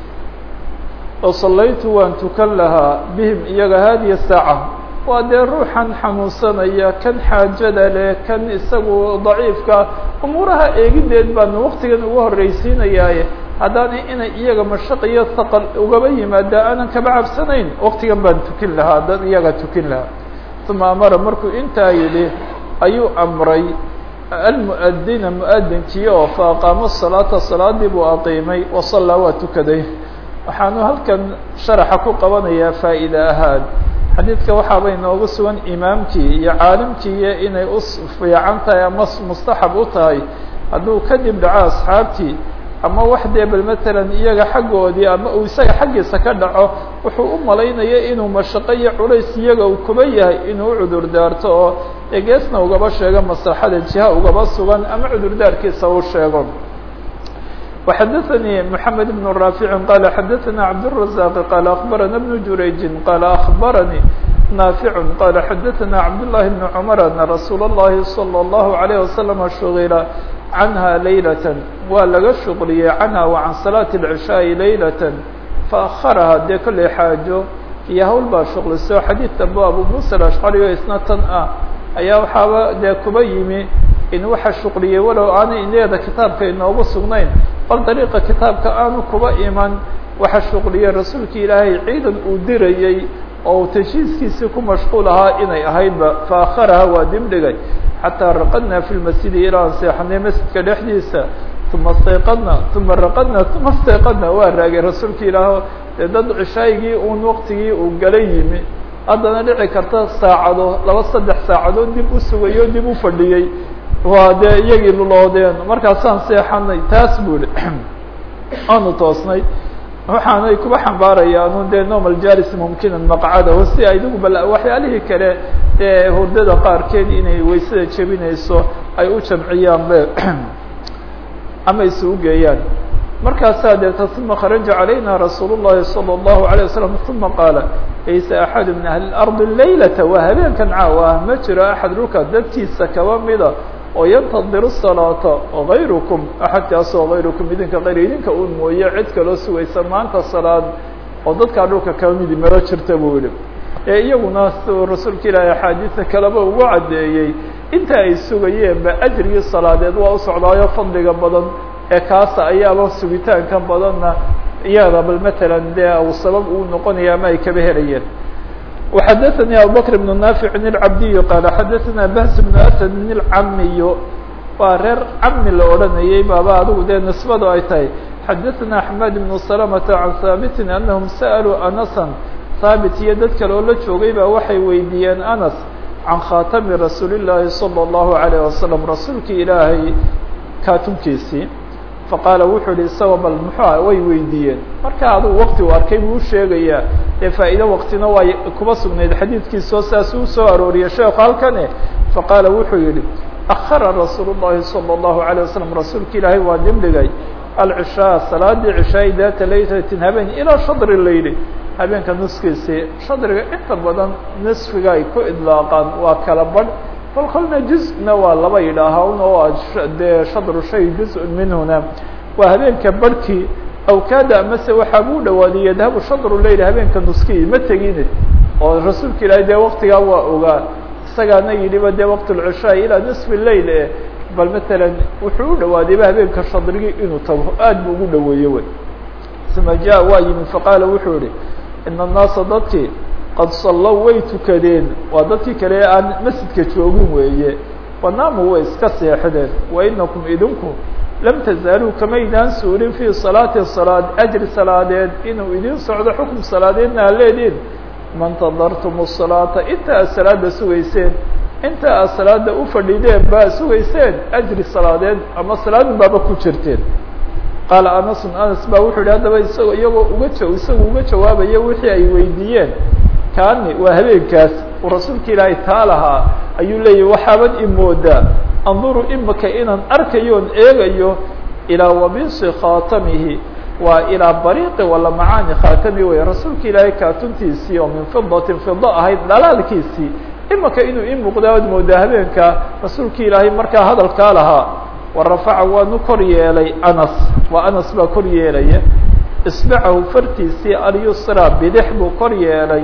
oo sallaytu waan tukan lahaa bihim iyaga haadiya saaca waa dee ruuxan xanuunsanaya kan xaajada leh kan isagu daciifka umuuraha eegideed baanu waktigan uga horreysiinayaaye haddaanay inay iyaga mashaq iyo haqal ugaba yimaada aanan kaba cabsanayn waktigan baan tukin lahaa dad iyaga tukin lahaa uma amara markuu intaa yidhi ayuu amray almu'adina mu'adinkii oo fa aqaamo salaata salaadii buu aqiimay wasallaa waa tukaday waxaanu halkan sharaxa ku qabanayaa faa'iide ahaan xadiidka waxaaba inoogu sugan imaamkii iyo caalimkiiyo inay u fiican tahay ama mustaxab u tahay hadduu kadib dhaco asxaabtii ama wax dee bal matalan iyaga xaggoodii ama uu isaga xaggiisa ka dhaco wuxuu u malaynaya inuu mashaqo iyo culays iyaga uu kuba yahay inuu u cudur daarto oo egeesna ugaba sheego maslaxada jiha ugaba sugan ama cudurdaarkiisa u sheego وxdثnي محمد بن رافع قال xdثnا عبدالرزاق قال أخبرنا بن جurيج قال أخبرني نافع قال xdثnا عبد الله بن عمر أن رsuuل اللhi صلى الله عليه وسلم شغل عنها ليلة waa laga شhuqliyey عنها وعن صلاة العشhاء ليلة فأخرها dee kolley xaajo iyo hawl baa shuqliso xadيiث dambe abu موسى الأشعري o isna tan ah ayaa waxaaba dee kuba yimi in waxa shuqliyey walow aanay ineeda kitaabka inoogu sugnayn bal dariiqa kitaabka aanu kuba iman waxa shuqliyey rasuulka ilaahay ciidan uu dirayey oo tashiiskiisii ku mashquul ahaa inay ahaydba faakharaha waa dibdhigay xataa raqadna fi lmasjidi ilaa aan seexanay masjidka dhexdiisa uma stayqadna uma raqadna uma stayqadna waa raagay rasuulka ilaah dee dad cishaygii uun waqtigii uu gala yimi haddana dhici karta saacado laba saddex saacadood dib u sugayo dib u fadhiyey waa dee iyagii luloodeen markaasaan seexanay taas buu ihi aanu toosnay waxaanay kuba xambaarayaanu dee normal jalis mumkinan maqcadaho si idigu bal waxyaalihii kale ee hurdada qaarkeed inay waysada jebinayso ay u jamciyaan be ama isugu geeyaan markaasaa deeta uma kharaja calayna rasuul الlahi salى الlahu عalيه waslم uma qaala laysa axadu min ahli اlarضi laylata waa habeenkan caawa ah ma jiro axad dhulka dadkiisa kaba mida oo yantadiru الsalaata غayrukum axadkaasoo غayrukum idinka kayr idinka un mooye cid kaloo sugaysa maanta salaad oo dadkaa dhulka kaba midi maro jirta buu yihi ee iyaguna rasuulka ilaahi axaadiisa kaleba ugu caddeeyey inta ay sugayeenba ajrigii salaadeed waa u socdaayo fadliga badan ee kaasa ayaaba sugitaanka badanna iyada bal matalan dee u sabab uu noqonaya ama ay kaba helayeen وxadثnي abubكر بن نافع الcabdiy qال xadثna بhs بن أسد الcamiy waa reer cami la odhanayay baaba adigu dee نisbadu ay tahay xadثna أحmed بن سلمة عan haaبti أنهم sألوا أنسا haaبت iyo dad kale oo la joogay ba waxay weydiiyeen أنس can khaatami rasuul الlahi صلى الlaه عليه وasلم rasuulki ilaahay kaatunkiisii faqaala wuxuu yihi isaga bal muxua way weydiiyeen marka adugu wakti uu arkay buu usheegayaa dee faa'iide waktina waa kuba sugnayd xadiidkiisoo saas uu soo arooriyay sheekhu halkane faqaala wuxuu yihi akhara rasuul الlahi salى الlahu عalيه waslم rasuulka ilaahay waa dibdhigay alcishaa salaadii cishaay daata laylatin habeen ilaa shadri layli habeenka nuskiisii shadriga inta badan nisfiga ay ku idlaaqaan waa kala badh bal kolna juz-na waa laba yidhaaha un oo dee shadru shay juz-un minhuna waa habeenka barhkii awkaada amase waxaa buu dhawaaday yadhabu shadru leyl habeenka nuskii ma tegine oo rasuulka ilaahay dee waktigaa waa ogaa isagaana yidhiba dee waqt lcishaa ilaa nisfi leyl e bal matalan wuxuu u dhawaadayba habeenka shadrigii inuu tago aad buu ugu dhaweeye wey uma ja waa yimid faqaala wuxuu yihi ina annaasa dadkii qad sallow way tukadeen waa dadkii kale ee aan masjidka joogin weeye wanaamu way iska seexdeen wa inakum idinku lam tazaaluu kamaydaan suurin fii salaati salaad ajri salaadeed inuu idin socdo xukum salaadeedna aa leediin mantadartum salaata inta aad salaada sugayseen inta aad salaada u fadhideen baa sugayseen ajri salaadeed ama salaadin baaba ku jirteen qaala anasun anas baa wuxuu yihi haddaba isagoo iyagoo uga ja isagu uga jawaabaya wixii ay weydiiyeen kaani waa habeenkaas uu rasuulka ilaahay taa lahaa ayuu leeyahy waxaaban imoodaa anduru imaka inaan arkayoon eegayo ilaa wabisi khaatamihi waa ilaa bariiqi wala macaani khaatami wey rasuulka ilaahay kaatuntiisii oo min fidatin fida ahayd dhalaalkiisii imaka inuu ii muuqdaa ad moodaa habeenka rasuulka ilaahay markaa hadalkaa lahaa wa rafaca waanu kor yeelay anas waa anas baa kor yeelaya isbacahu fartiisii alyusra bidix buu kor yeelay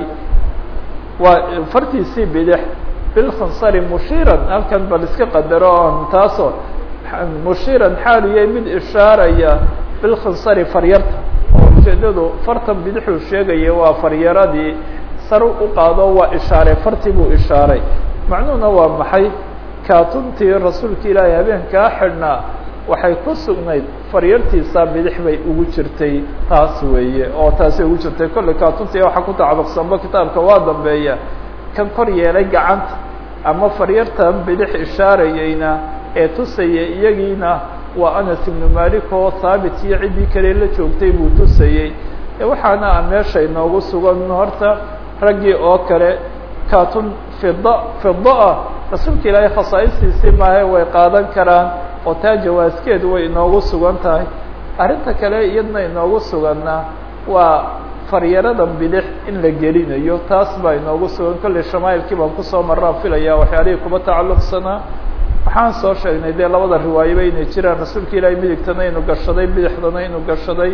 waa fartiisii bidix bilkhansari mushiiran halkan bal iska qadaro on taasoo mushiiran xaaliyay mid ishaaraya bilkhansari faryarta oo ujeedadu fartan bidixuu sheegaya waa faryaradii sar u qaado waa ishaaray fartii buu ishaaray macnuhuna waa maxay kaatuntii rasuulka ilaahay habeenkaa xidhnaa waxay ku sugnayd faryartiisa bidix bay ugu jirtay taas weeye oo taasay ugu jirtay kolley kaatuntii waxaa ku tacalluqsanba kitaabka waa dambeeya kan kor yeelay gacanta ama faryartan bidix ishaarayeyna ee tusaya iyagiina waa anas ibnu malik oo haabit iyo ciddii kale la joogtay buu tusayey waxaana a meesha inoogu sugan horta raggii oo kale kaatun fida fida ah rasuulka ilaahay khasaa'istiisii maahe way qaadan karaan oo taa jawaaskeedu way inoogu sugan tahay arrinta kale iyadna inoogu suganna waa faryaradan bidix in la gelinayo taas baa inoogu sugan kolley shamaa'ilkii baan kusoo maraan filaya waxyaalihii kuba tacalluqsanaa waxaan soo sheegnay dee labada riwaayaba inay jiraan rasuulka ilaahay midigtana inuu gashaday bidixdana inuu gashaday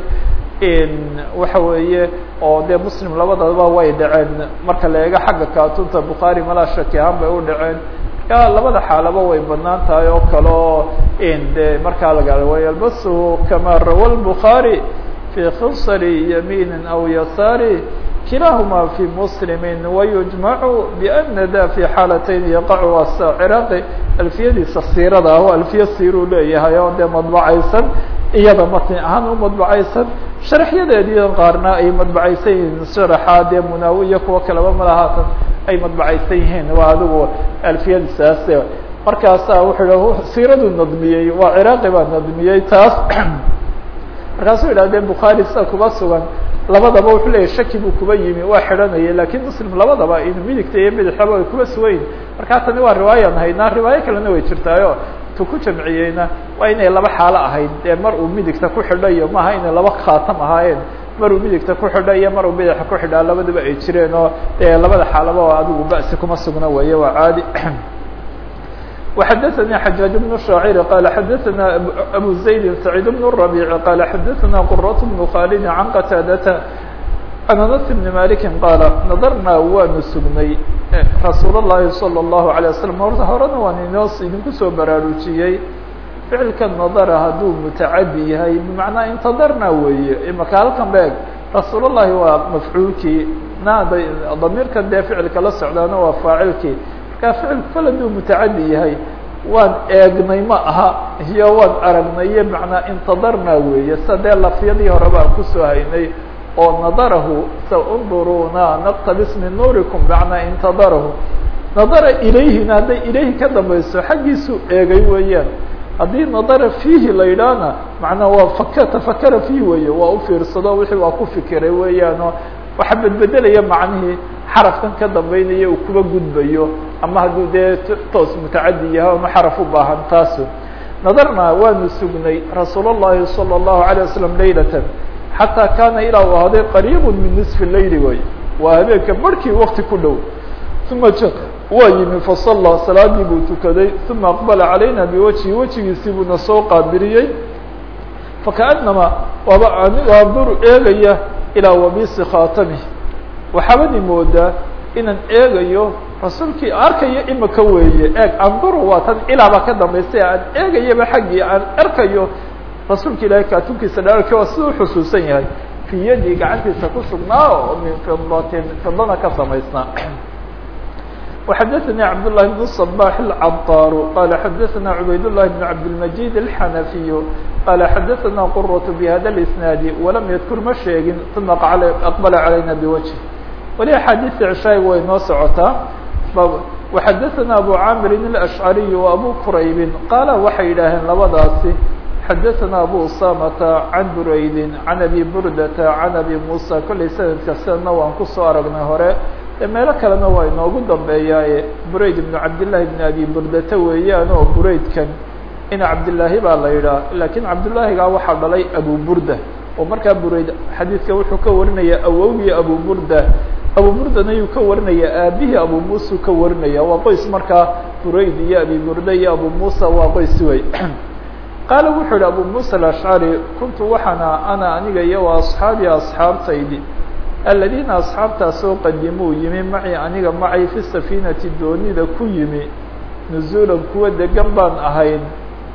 waxa weeye oo dee muslim labadaba way dhaceen marka la eego xagga kaatunta bukhaari malaa shaki ahaan bay u dhaceen marka labada xaalaba way banaan tahay oo kale oo de markaa laga wayalbasuhu kama rawa lbukhaari fi khinsari yamiini aw yasaari kilahuma fi muslimi wayujmacu biana da fi xaalatayn yaqacu asa ciraaqi alfiyadiisa siirada ah oo alfiya siiruu leeyahay oo dee madbacaysan iyada matni ahaan u madbacaysan sharaxyadeedii qaarna ay madbacaysan yihiin sharaxa dee munaawiya kuwa kaleba malahaatan ay madbacaysan yihiin waa adigu alfiyadiisaas markaasa wuxuu hi siiradu nadmiyey waa ciraaqi baa nadmiyey taas markaasuu yidhahdee bukhaari sida kuba sugan labadaba wuxuu leeyahy shaki buu kuba yimi waa xidhanaya lakin muslim labadaba inuu midigta iyo bidixaba ay kuba sugan yihin markaa tani waa riwaayaan haynaa riwaayo kalena way jirtaayo tu ku jamciyeyna waa inay laba xaalo ahayd dee mar uu midigta ku xidho iyo maaha inay laba khaatam ahaayeen mar uu midigta ku xidho iyo mar uu bidaxa ku xidhaa labaduba ay jireen oo dee labada xaalaba adigu ba'si kuma sugna weeye waa caadi وxdثnي حجاaج بن الشhاacر qال xdثna أbو زaيد سعيد بن الربيع qال xdثna qرة بن khالد عن qتاadة عن أنس بن مالك qاaل نdرnaa waanu sugnay رasuul الlahi صلى الله عليه وسلم horena waan inoo idinku soo baraarujiyey ficilka nadra hadduu mutacadi yahay bmacnaa intadrna weeye imaka halkan beeg rasuul الlahi waa mafcuulkii naada damiirkan dee ficilka la socdaana waa faacilkii ficilku kal haduu mutacadi yahay waan eegnay ma aha iyo waan aragnaye macnaa intadarna weeye sa dee lafyadii hore baan kusoo haynay oo nadarahu saunduruna naqtabis min nuurikum macnaa intadarahu nadara ilayhina hadday ilayhi ka dambayso xaggiisuu eegay weeyaan haddii nadara fiihi la yidhaahna macnaa waa fak tafakara fiihi weeye waa u fiirsado wixii waa ku fikiray weeyaanoo waxa bedbedelaya macnihii xarafkan ka dambeynaya uu kuba gudbayo ama hadduu dee toos mutacadi yahay ama xaraf u baahan taasu nadarnaa waanu sugnay rasuul الlahi salى الlahu عalيه waslم laylatan xataa kaana ilaa u ahaaday qariib min niصfi leyli way waa habeenka barhkii wakti ku dhow uma waa yimi fasallaa salaadii buu tukaday uma aqbala calayna biwajhi wejigiisii buuna soo qaabiliyey fakaأnama waaba anigaa duru eegaya ilaa wabisi khaatami waxaabadi moodaa inaan eegayo rasuulkii arkayo imika weeye eeg anduru waa tan ilaaba ka dambaysay aan eegayaba xaggii aan arkayo rasuulka ilaahay kaatunkiisa dheerarki waa siduu xusuusan yahay fii yadii gacantiisa ku sugnaa oo min fidatin fidana ka samaysnaa وxadثnي cبd اللh بن الصباح الcطاr qال xadثna عbayd اللh بن cabdالمجيد الحنفي qال xadثna qرة بhda الاسناaد وlam ydkr ma sheegin ثuma أqبل عalayna بوجه weli أxاadiث cشhaayg way noo socotaa وxadثna أbو cاmr الأشعري وأbو qرayb qaala waxay yidhaaheen labadaasi xadثna أbو usamة عan burayd عan أbي burdة عan أbي muسى kollay sanadka sidana waan kusoo aragnay hore meelo kalena waa inoogu dambeeyaaye burayd ibnu cabdillaahi ibn abi burdata weeyaan oo buraydkan ina cabdillaahi baa la yidhaah laakiin cabdillaahigaa waxaa dhalay abu burda oo markaa burayd xadiidka wuxuu ka warinaya awowgii abu burda abu burdana yuu ka warinaya aabihii abu muusau ka warinaya waa qoys markaa burayd iyo abi burda iyo abu muusa waa qoys wey qaala wuxuu yihi abu muusa alashcari kuntu waxaana ana aniga iyo wa asxaabi asxaabtaydi aladiina asxaabtaasoo qadimuu yimi macii aniga macay fi safiinati doonida ku yimi nuzuulan kuwa degan baan ahayn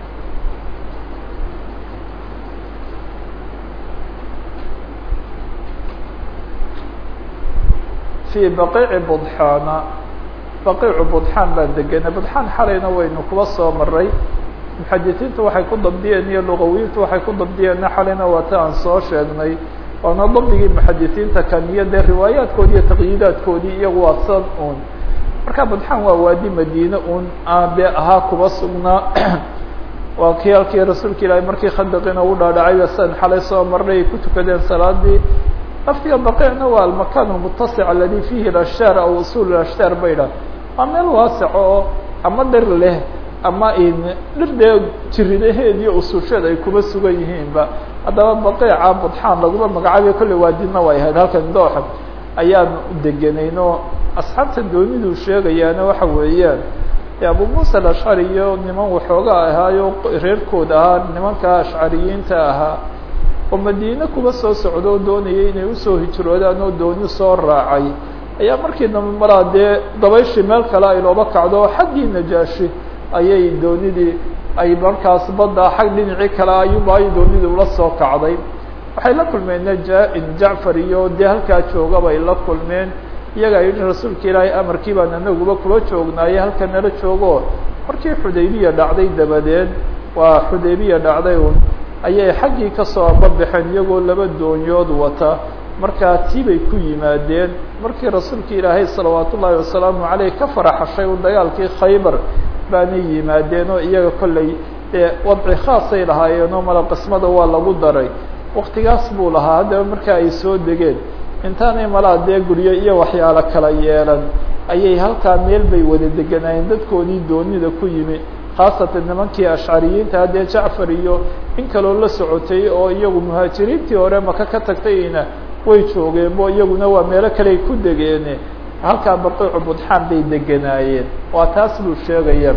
fii baqiici budxaana baqiicu budxaan baan degenay budxaan xalayna waynu kuba soo maray muxadisiintu waxay ku dabdiyeen iyo lugawiintu waxay ku dabdiyeenna xalayna waa ta aan soo sheegnay waana dabdigii muxadisiinta kan iyo dee riwaayaadkoodi iyo taqyiidaadkoodii iyagu waa san un marka badxaan waa waadi madiine un aabe ahaa kuba sugnaa waa kii halkii rasuulka ilaahay markii khandaqina u dhaadhacay san xalay soo marnay ay ku tukadeen salaadii laftiga baqiicna waa almakan almutasic aladi fihi lashtaar aw usul ashtaar bay dhah waa meel waaseco oo ama dhir leh ama dhir dee jiridaheed iyo ususheed ay kuba sugan yihiinba haddaba baqiica budxaan laguma magacaabiyo kolley waadina way ahayd halkan dooxa ayaan degenayno asxaabta dooniduu sheegayaana waxa weeyaan abu muusa alashcari iyo niman waxoogaa ahaayo reerkooda ahaa nimanka ashcariyiinta ahaa oo madiine kuba soo socdo oo doonayay inay usoo hijroodaan oo dooni soo raacay ayaa markii dambe maraa dee dabayshii meel kale ay looba kacdo oo xaggii najaashi ayay doonidii ay markaas badda xag dhinacii kale ayuba ay doonidii ula soo kacday waxay la kulmeen najaa-in jacfar iyo dee halkaa jooga bay la kulmeen iyagaa yidhi rasuulka ilaahay amarkii baan anaguba kula joognaaye halka nala joogo markii xudaybiya dhacday dabadeed waa xudaybiya dhacday un ayay xaggii kasoo ababaxeen iyagoo laba doonyood wata markaa tii bay ku yimaadeen markii rasuulka ilaahay salawaat ullaahi wasalaamu caleyh ka faraxashay un dagaalkii khaybar baanay yimaadeen oo iyaga kolley dee wadci khaasay lahaayeenoo mala qismada waa lagu daray waktigaas buu lahaa haddaba markaa ay soo degeen intaanay malaa dee guryo iyo waxyaalo kala yeelan ayay halkaa meel bay wada deganaayeen dadkoodii doonida ku yimi khaasatan nimankii ashcariyiinta haddee jacfar iyo in kaloo la socotay oo iyagu muhaajiriintii hore maka ka tagtayna way joogeen bo iyaguna waa meelo kaley ku degeene halkaa baqiicu budxaan bay deganaayeen waa taas buu sheegaya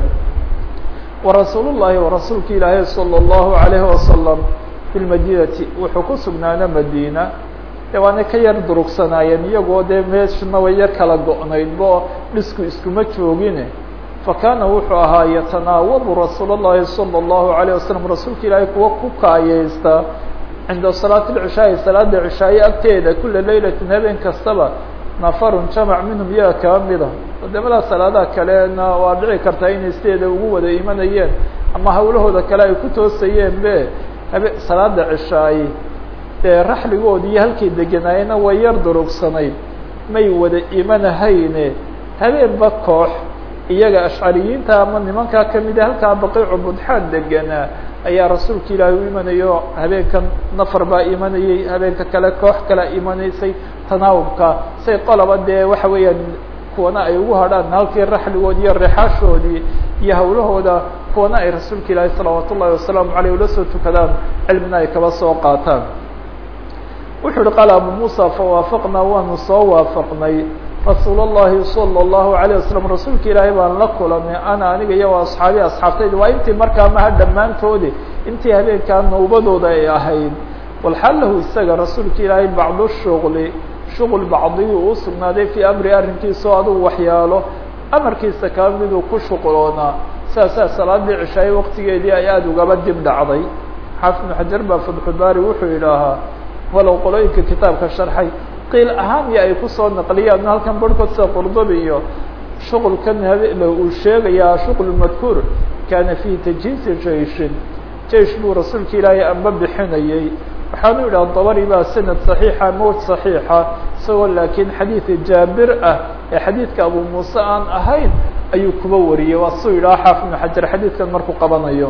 warasuul llahi warasuulka ilaahay salى اllahu alayhi wasalam fi lmadinati wuxuu ku sugnaana madiina de waana ka yar durugsanaayeen iyagoo dee meeshuna way yar kala go-nayd bo dhisku iskuma joogine fakana wuxuu ahaa yatanaawabu rasuul اllahi salى اllahu alayه wasalam rasuulka ilaahay kuwa ku kaayeysta cinda salaati lcishaa'i salaada cishaaye agteeda kula leylatin habeen kastaba nafarun jamac minhum iyaga kaba mida wadamada salaadaha kalena waa dhici kartaa inay sideeda ugu wada imanayeen ama hawlahooda kale ay ku toosayeen be habe salaada cishaaye dee raxligoodi iyo halkay deganaayena way yar durugsanayd may wada imanahayne habeenba koox iyaga ashcariyiinta ama nimankaa kamida halkaa baqiicu budxaan deganaa ayaa rasuulka ilaahay u imanayo habeenkan nafar baa imanayey habeenka kale koox kalea imanaysay tanaawubka say qolaba dee waxa weeyaan kuwana ay ugu hadhaan halkii raxligoodi iyo rexaashoodii iyo hawlahooda kuwana ay rasuulka ilaahay salawaat ullahi wasalaamu aleyh ula soo tukadaan cilmina ay kaba soo qaataan wuxuu uhi qaala abu muusa fawaafaqnaa waanu soo waafaqnay rasuul الlahi salى الlahu عalيه waslm rasuulka ilaahay baan la kulanay ana aniga iyo asxaabi asxaabtayda waa intii markaa maha dhammaantoodi intii habeenkaa nawbadooda ay ahayd walxal lahu isaga rasuulka ilaahay bacdu shuغli shuغl bacdiyu uu sugnaaday fii amri arrinkiisao adugu waxyaalo amarkiisa kaa miduu ku shuqloonaa saasaa salaadii cishaaye waqtigeedii ay aada ugaba dib dhacday xaafid ibnu xajar baa fatxubaari wuxuu yidhaahaa walow qolooyinka kitaabka sharxay qiil ahaan iyo ay kusoo naqliyaan halkan barhkood sida qurdubi iyo shuqulkan habeen uu sheegayaa shuql madkuur kaana fii tajhiizi jaishin jeish buu rasuulka ilaahay amba bixinayey waxaanu yidhaha dabari baa sanad صaxiixa mowt صaxiixa isagoo laakiin xadiida jaabir ah ee xadiidka abu muuse aan ahayn ayuu kuba wariyey waa suu yidhaha xaafid ibnu xajar xadiidkan markuu qabanayo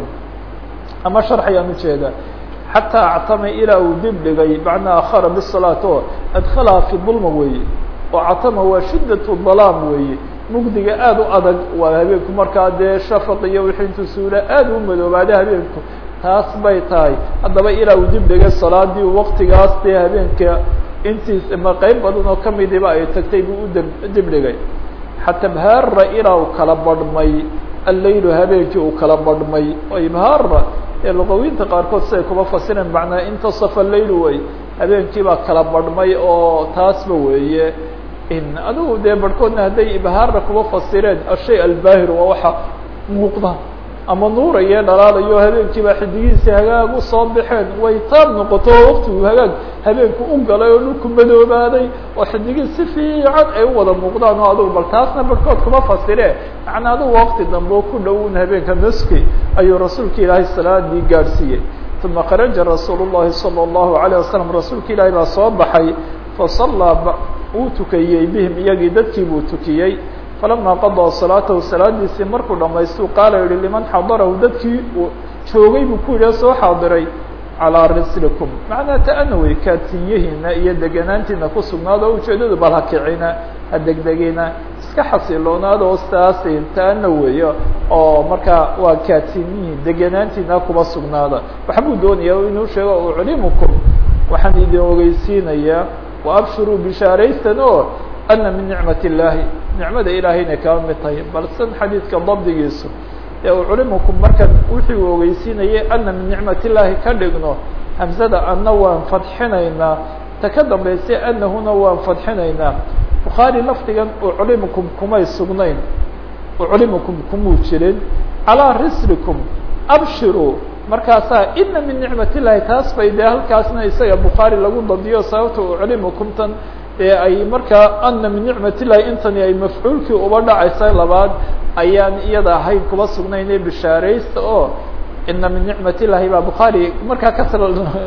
ama sharxayaan ujeeda xatىa actamay ilaa uu dib dhigay macnaa akhara bالsalaaة oo adkalaha fi dulma weeye oo catama waa shidaة dalaam weeye mugdiga aada u adag waa habeenku markaa dee shafaq iyo wixii intuu suula aada u madoobaada habeenku taas bay tahay haddaba ilaa uu dib dhigay salaadii waqtigaas dee habeenka intiis ma qeyb badan oo kamidiba ay tagtay buu u dib dhigay xata bhaara ilaa uu kala badhmay allaylu habeenkii uu kala badhmay oo ibhaara ee luqawiinta qaarkood siday kuma fasireen macnaa intasafa layl wey habeenkii baa kala badhmay oo taasba weeye in adigu dee barhkoodna hadday ibhaarna kuma fasireen ashay albaahir waa waxa muuqda ama nuuraye dhalaalayo habeenkii baa xidigiisii hagaag usoo baxeen way taab noqoto oo waktigu hagaag habeenku u galay oo dhulku madoobaaday oo xidigii si fiican ay u wada muuqdaan oo adugu bal taasna barhkood kuma fasire macnaa adugu wakti dambe oo ku dhown habeenka naski ayuu rasuulka ilaahay salaadii gaadhsiiyey uma kharaja rasuul الlahi salى الlahu عalيه wasalam rasuulka ilaahay baa soo baxay fasallaa uu tukiyey bihim iyagii dadkii buu tukiyey falama qaضىa salaatahu salaadiisii markuu dhamaystuu qaala yihi liman xadarahu dadkii uu joogay buu ku yidhi soo xaadiray calىa rislikum macnaa ta'ana wey kaatiyihiina iyo deganaantiina ku sugnaado o ujeedadu bal ha kicina ha degdegina iska xasiloonaada oo sidaas ta'ana weeyo oo markaa waa kaatiniyihin deganaantiina kuba sugnaada waxbuu doonaya inuu sheego uclimukum waxaan idin ogeysiinayaa waabshiruu bishaaraysan oo ana min nicmat illaahi nicmada ilaahayna kaba mid tahay balsan xadiidka dabdigiisu ee uclimukum markan wuxuu ogeysiinayay ana min nicmat illaahi ka dhigno hamsada anna waan fadxinaynaa ta ka dambaysay anahuna waan fadxinaynaa bukhaari lafdigan uclimukum kumay sugnayn uclimukum kumuu jirin calىa rislikum abshiruu markaasaa ina min nicmat illaahi taas bay dee halkaasna isaga bukhaari lagu dadiyo sababta uclimukum tan ee ay markaa ana min nicmat illahi intani ay mafcuulkii uba dhacaysa labaad ayaan iyada ahayn kuba sugnayne bishaaraysta oo ina min nicmat illahi baa bukhaari markaa kasra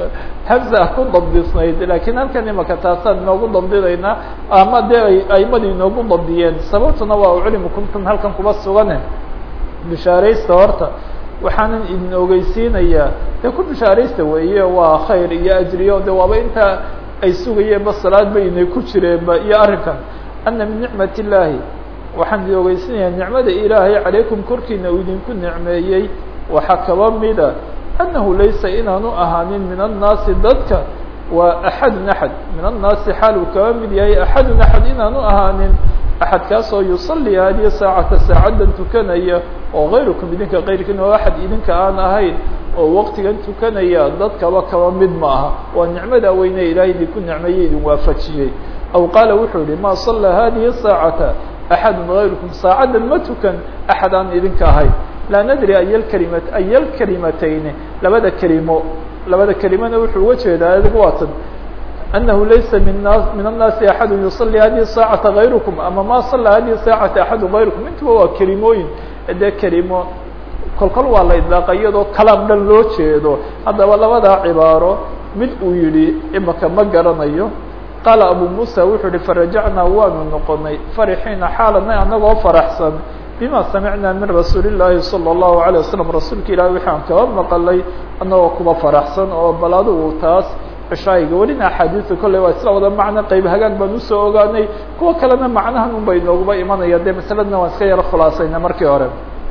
hamza ku dabdisnayd lakiin halkan imaka taasaan inoogu dabdinaynaa ama dee ay aimadi inoogu dabdiyeen sababtuna waa uclimukum tan halkan kuba sugane bishaaraysta horta waxaanan idin ogeysiinayaa dee ku bishaaraysta weeye waa khayr iyo ajriyo de waaba intaa ay sugayeenba salaad ba inay ku jireenba iyo arrinkan ana min nicmat illaahi waxaan idi ogeysinayaa nicmada ilaahay calaykum korkiina uu idinku nicmeeyey waxaa kaba mida annahu laysa inaanu ahaanin min annaasi dadka waa axadun axad min annaasi xaal uu kaba mid yahay axadun axad inaanu ahaanin axadkaasoo yusalli hadiya saacata saacaddan tukanaya oo kayrukum idinka kayrkiin oo axad idinka aan ahayn oo waqtigan tukanaya dadkaba kaba mid ma aha waa nicmada weyne ilaahay idinku nicmeeye idin waafajiyey aw qaala wuxuu yihi ma sallaa hadihi saacata axadun gayrukum saacaddan ma tukan axad aan idinka ahayn laa nadri ayalkalima ayalkalimatayni labada kelimo labada kelimana wuxuu uga jeedaa adigu waatan أنه laysa min min الناasi أحad يuصلي hadiه الساaعaةa غayrكم ama ma صلى hadiه الساaعaةa أحad غayrكم intuba waa kelimooyin dee kelimo kolkol waa la idlaaqa iyadoo kalaam dhan loo jeedo haddaba labadaa cibaaro mid uu yihi imaka ma garanayo qaala abu muسى wuxuu yihi farajacnaa waanu noqonay farixiina xaalana anagoo faraxsan bima samicnaa min rasuuli الlahi salى الlahu عalيه waسلم rasuulka ilahi wixi aan kaba maqalay anagoo kuba faraxsan oo bal adigu taas cishaayiga welina axaadiista kolley waa isla wada macno qeyb hagaag baan usoo ogaanay kuwa kalena macnahan un bay nooguba imanaya dee masaladna waan iska yaro khulaasayna markii hore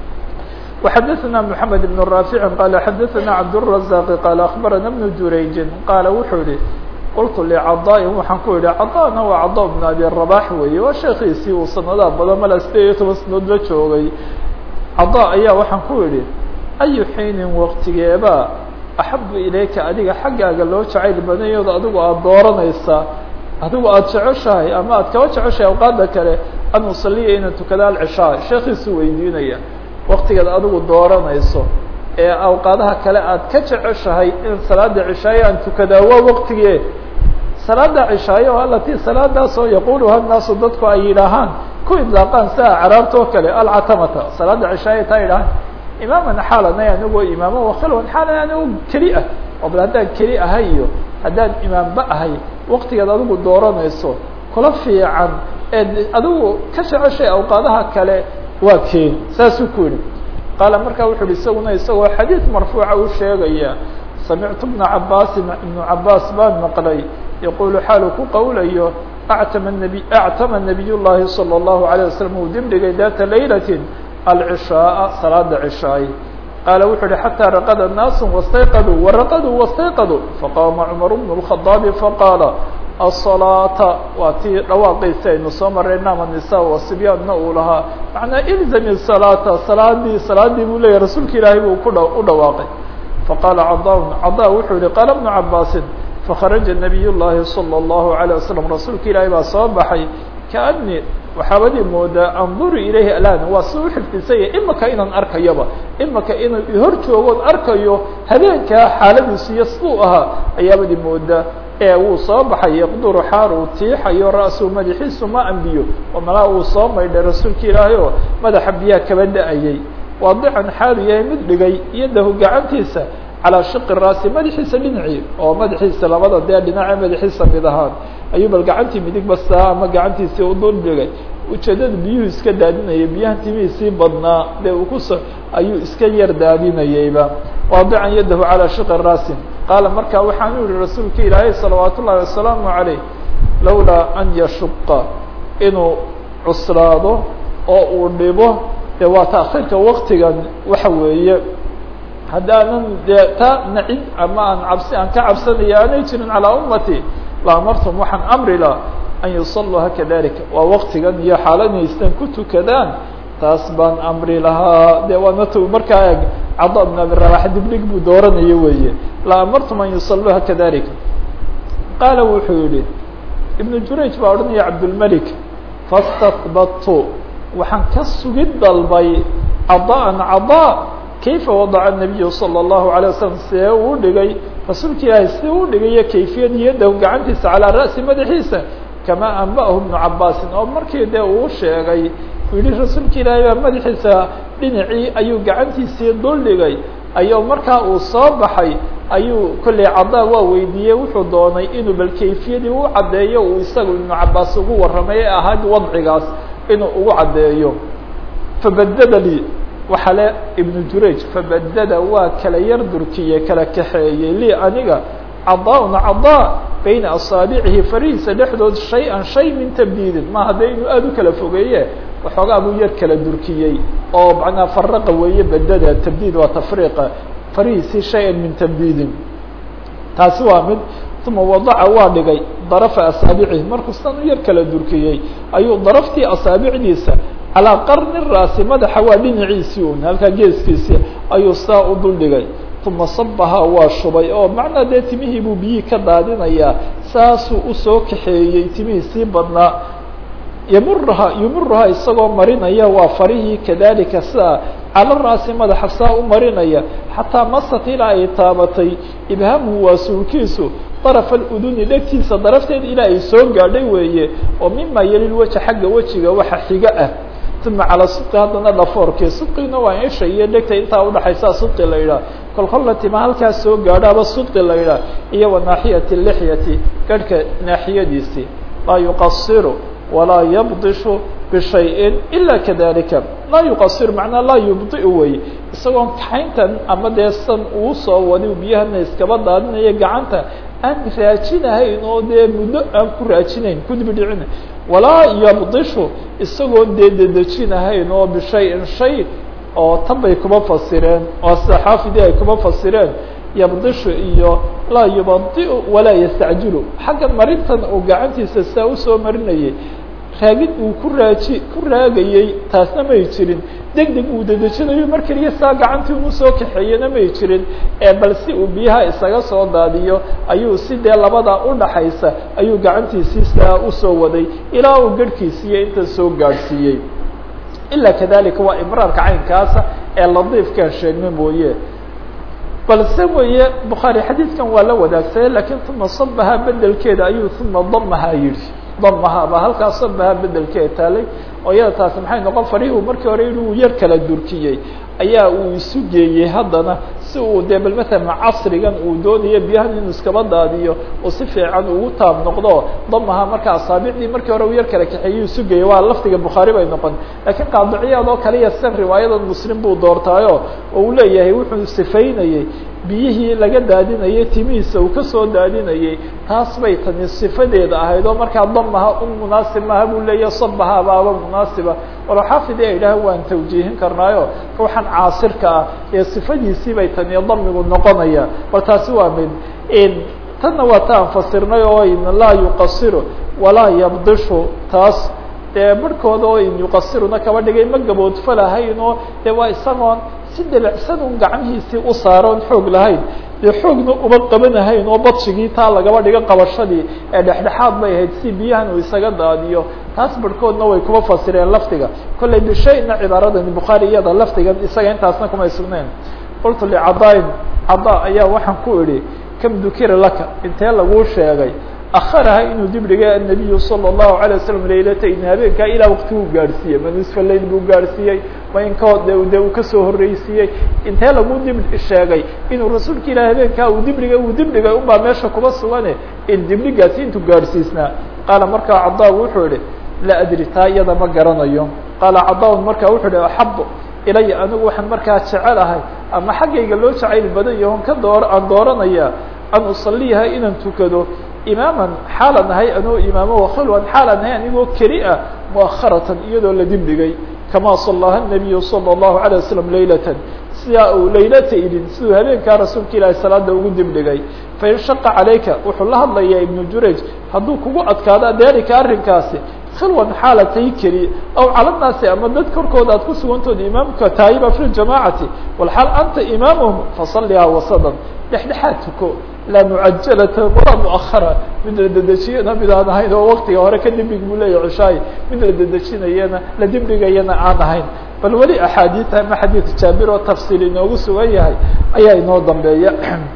وxadثna محamed بن رافع qال xadثna cabdالرزاq qال أخbarana بن jurayجi qaala wuxuu yihi qultu لcضاء waxaan ku yihi caضاna waa caضا بن abi رباح weeye waa sheekiisii uu sanadaha badan mala sideed iyo toban sanadood la joogay caضا ayaa waxaan ku yihi أyu xiinin waqtigeeba axabu ilayka adiga xaggaaga loo jacayl badanyooda adigu aada dooranaysaa adigu aada jeceshahay ama aad kaba jeceshahay awqaada kale an usaliya inaan tukada alcishaa sheekiisu weydiinaya waktigaad adigu dooranayso ee awqaadaha kale aad ka jeceshahay in salaada cishaaye aan tukadaa waa waqtigee salaada cishaaye oo alatii salaadaasoo yaquluha naasu dadku ay yidhaahaan ku idlaaqaan sia caraabtoo kale alcatamata salaada cishaaye taa yidhahaan imaaman xaalanay anigoo imaamo wakilwan xaalan anigoo keli ah oo bal haddaan keli ahay iyo haddaan imaamba ahay waktigaad adigu dooranayso kula fiican eed adigu ka jeceshay awqaadaha kale waa keen saasuu ku yihi qaala markaa wuxu uhi isaguna isagoo xadiid marfuuca u sheegaya samictu bna cabaasin ibnu cabaas baan maqlay yaqulu xaalu ku qowlayo actama nabi actama nabiy llahi salى اllahu عalيه wasalam uu dibdhigay data laylatin alcishaaa salaada cishaay qaala wuxuu uhi xataa raqada naasu wastayqaduu waraqaduu wastayqaduu faqaama cumar bnu الkhadaabi faqaala الصلاaةa waa tii dhawaaqaysi aynu soo maray nama nisa wasibyaanna uu lahaa macnaa ilzami الصلاaةa salaadii salaadii buu leyahy rasuulka ilaahay buu ku u dhawaaqay faqaala caضا caضا wuxuu yihi qaala بnu cabaasin fakharaja nabiy llahi salى الlahu عalيه wasalam rasuulka ilaahay baa soo baxay kaani waxaabadii moodaa anduru ilayhi alan waa si uxifdisanya imaka inaan arkayaba imaka inuu ihor joogoon arkayo habeenkaa xaaladiisu iyo siduu ahaa ayaabadii moodaa ee wuu soo baxay yaqduru xaar uu tiixayo ra-su madaxiisu ma ambiyo oo malaa uu soo maydhay rasuulka ilaahay oo madaxa biyaha kaba da-ayay waadican xaalu yahay mid dhigay yadahu gacantiisa calaa shiqi raasi madaxiisa dhinacii oo madaxiisa labada dee dhinace madaxiisa mid ahaan ayuu bal gacantii midig bastaa ama gacantiisii u dul dhigay ujeedada biyuhu iska daadinayay biyahan timihiisii badnaa dee uu kuso ayuu iska yar daadinayayba waadican yadahu calaa shiqi raasi qaala markaa waxaanu yihi rasuulka ilaahay salawaat ullahi wasalaamu عaleyh lawlaa an yashuqa inuu cuslaado oo uu dhibo dee waa taakhiirka waktigan waxa weeye haddaanan dee taa nacid ama aan cabsi aan ka cabsanaya aanay jirin calaa ummati la amartum waxaan amri la an yusaluuha kadalika waa waktigan iyo xaaladaystan ku tukadaan taas baan amri lahaa de waana t markaa eg cada bn abi rabax dibdhig buu dooranayo weeye la amartum an yusaluuha kadalika qaala wuxuu yihi ibnu jurayj baa odhanaya cabdulmelik fastahbadtu waxaan ka sugid dalbay cadaan cadaa kayfa wadaca nabiyu salى الlahu عalيه wasalam see uu dhigay rasuulka ilaahay si u dhigayo kayfiyad yadahu gacantiisa calaa ra'si madaxiisa kamaa anba'ahu ibnu cabaasin oo markii dee uu sheegay uu yihi rasuulka ilaahay baa madaxiisa dhinacii ayuu gacantiisii dul dhigay ayuu markaa uu soo baxay ayuu kolley cadaa waa weydiiyey wuxuu doonay inuu bal kayfiyadii u caddeeyo uu isagu ibnu cabaas ugu warramay ee ahayd wadcigaas inuu ugu caddeeyo fabadada lii waxaa le ibnu jurayj fabadada waa kala yar durkiye kala kaxeeyey lii aniga cadaa-un cadaa bayna asaabicihi farihiisa dhexdood shay-an shay min tabdiidin ma hadda inuu aada u kala fogeeye waxoogaa buu yar kala durkiyey oo macnaa faraqa weeye bedada tabdiid waa tafriiqa farihiisii shay-an min tabdiidin taasi waa mid uma wadaca waa dhigay darafa asaabicihi markuu san u yar kala durkiyey ayuu daraftii asaabicdiisa calaa qarni raasi madaxa waa dhinaciisii un halkaa geeskiisii ayuu saa u dul dhigay uma sabahaa waa shubay oo macnaa dee timihii buu biyihii ka daadinayaa saasuu usoo kaxeeyey timihii sii badnaa yamuraha yumuruhaa isagoo marinaya waa farihii kadalika sidaa cala raasi madaxa saa u marinaya xataa masat ilaa ay taabatay ibhaamhu waa suulkiisu daraf aluduni dhegtiisa darafteeda ilaa ay soo gaadhay weeye oo mima yelil weja xagga wejiga waxa xiga ah uma calaa sidqi haddana dhafoorkii sidqigna waa isha iyo dhegta intaa udhaxaysaa sidqi la yidhaah kol kolla tima halkaas soo gaadhaaba sidqi la yidhaah iyo wa naaxiyati lixyati garhka naaxiyadiisii laa yuqasiru walaa yabdishu bishayin ila kadalika laa yuqasir macnaa laa yubdiu wey isagoon kaxayntan ama dee san uu soo wadi biyahana iskaba daadinaya gacanta aan raajinahayn oo dee muddo aan ku raajinayn kudibidhicina walaa yabdishu isagoo dee dedejinahayn oo bishayin shay oo tan bay kuma fasireen oo sida xaafidii ay kuma fasireen yabdishu iyo laa yubadiu walaa yastacjilu xagga marintan uu gacantiisa saa usoo marinayay raagid uu ku raaji ku raagayey taasna may jirin deg deg uu dedejinayo mar keliya saa gacantii unu soo kaxeeyena may jirin ee bal si uu biyaha isaga soo daadiyo ayuu si dee labadaa udhaxaysa ayuu gacantiisii saa usoo waday ilaa uu garhkiisiiyo inta soo gaadhsiiyey ilaa kadalika waa ibraarka caynkaasa ee ladiifkaan sheegna mooye balse weeye bukhaari xadiidkan waa la wadaagsaye lakiin uma sabaha bedelkeeda ayuu uma damaha yidhi damaha baa halkaas sabaha bedelkeeda taalay oo iyada taasi maxay noqon farihuu markii hore yihi uu yar kala durkiyey ayaa uu isu geeyey haddana si uu dee bal matalan casrigan uu doonayo biyahan inuu iskaba daadiyo oo si fiican ugu taab noqdo damaha marka asaabicdii markii hore uu yar kala kaxeeyey isu geeyey waa lafdiga bukhaari bay noqon laakiin qaadiciyaad oo kaliya san riwaayadan muslim buu doortaayo oo uu leeyahay wuxuu sifaynayey biyihii laga daadinayay timihiisa uu kasoo daadinayey taas bay tani sifadeeda ahayd oo markaa damaha un munaasib maaha buu leeyahy sabaha baaba munaasiba walo xaafidi ay idhaah waan tawjiihin karnaayo ruuxan caasirka ah ee sifadiisii bay tani damigu noqonaya bal taasi waa mid tanna waa ta aan fasirnay oo laa yuqasiru walaa yabdishu taas dee barhkooda oo in yuqasiruna kaba dhigay ma gaboodfalahayn oo dee waa isagoon si debecsan un gacmihiisii u saaroon xoog lahayn dee xoogna uma qabanahayn oo badshigii taa lagaba dhigo qabashadii ee dhexdhexaad bay ahayd si biyahan uu isaga daadiyo taas barhkoodna way kuma fasireen lafdiga kollay bishayna cibaaradani bukhaari iyada lafdigan isaga intaasna kumay sugnayn qultu licadaain cadaa ayaa waxaan ku idhi kam dukira laka intee laguu sheegay akharaha inuu dib dhigay النabiyu salى الlahu عalيه waslم laylatayn habeenkaa ilaa wakti uu gaadhsiiyey ma nisfa lail buu gaadhsiiyey ma inkood de uu kasoo horreysiiyey intee lagu dib sheegay inuu rasuulka ilah habeenkaa uu dib dhigay uu dib dhigay unbaa meesha kuba sugane in dibdhigaasi intuu gaadhsiisnaa qaala markaa cadaagu wuxuu ihi laa adri taa iyada ma garanayo qaala cadaaun markaa wuxuu ihi axabo ilaya anigu waxaan markaa jecelahay ama xaggayga loo jacayl badan yahon ka door aan dooranaya an usaliyaha inaan tukado imaaman xaalan ahay anoo imaamo wakhilwan xaalan ahay anigoo keli ah muakharatan iyadoo la dibdhigay kama salaha الnabiyu salى الlahu عalيه waslm laylatan sidaa uu laylata idin siduu habeenkaa rasuulka ilaahi salaada ugu dibdhigay fain shaqa calayka wuxuu la hadlayaa ibnu jurayj hadduu kugu adkaado dalika arrinkaasi khilwan xaalatay keli aw cala naasi ama dad korkooda aad ku sugantooda imaamka taayiba fi ljamacati walxaal anta imaamhum fasalihaa wasadan dhexdhexaad tuko laa mucajalata walaa muahara mid la dedejiyana mid aan ahayn oo waktiga hore ka dibdhig buu leeyahy cishaayi mid la dedejinayana la dibdhigayana aan ahayn bal weli axaadiita ama xadiid jaabir oo tafsiil inoogu sugan yahay ayaa inoo dambeeya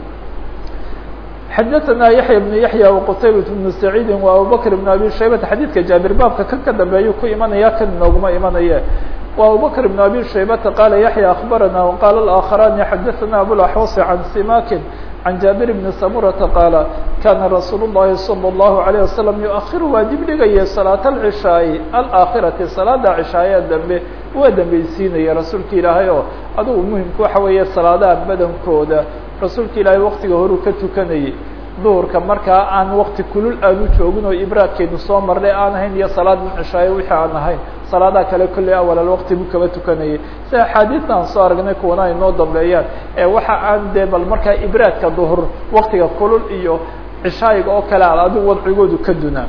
xadaثna yaحya بن yaحya وqtaybaة بن سacيidi وabubakr بن abi shaybata xadiidka jaabir baabka kan ka dambeeyu ku imanaya kan inooguma imanaye وabubakr بن abi shaybata qala yaحya aخbarana وqala الآkخarani xadaثna abوaxوص عan simakin عan jaabir بn samurata qaala kana rasuul الlahi salى الlahu عalيه wasalam yuأkhir waa dibdhigaya salaaة الcishaaءi alآkhirati salaada cishaaye dambe waa dambeysiinaya rasuulka ilaahay oo adugu muhimku waxa weeye salaadaha badankooda rasuulka ilaahay waktiga horuu ka tukanayay duhurka markaa aan wakti kulul aanu joogin oo ibraadkeenu soo marnay aan ahayn iyo salaad cishaaye wixii aan ahayn salaadaha kale kolley awal alwaqti buu kaba tukanayay si axaadiista aan soo aragnay kuwana ay noo dambeeyaan ee waxa aan dee bal markaa ibraadka duhur waktiga kulul iyo cishaayiga oo kale a adigu wadcigoodu ka dunaa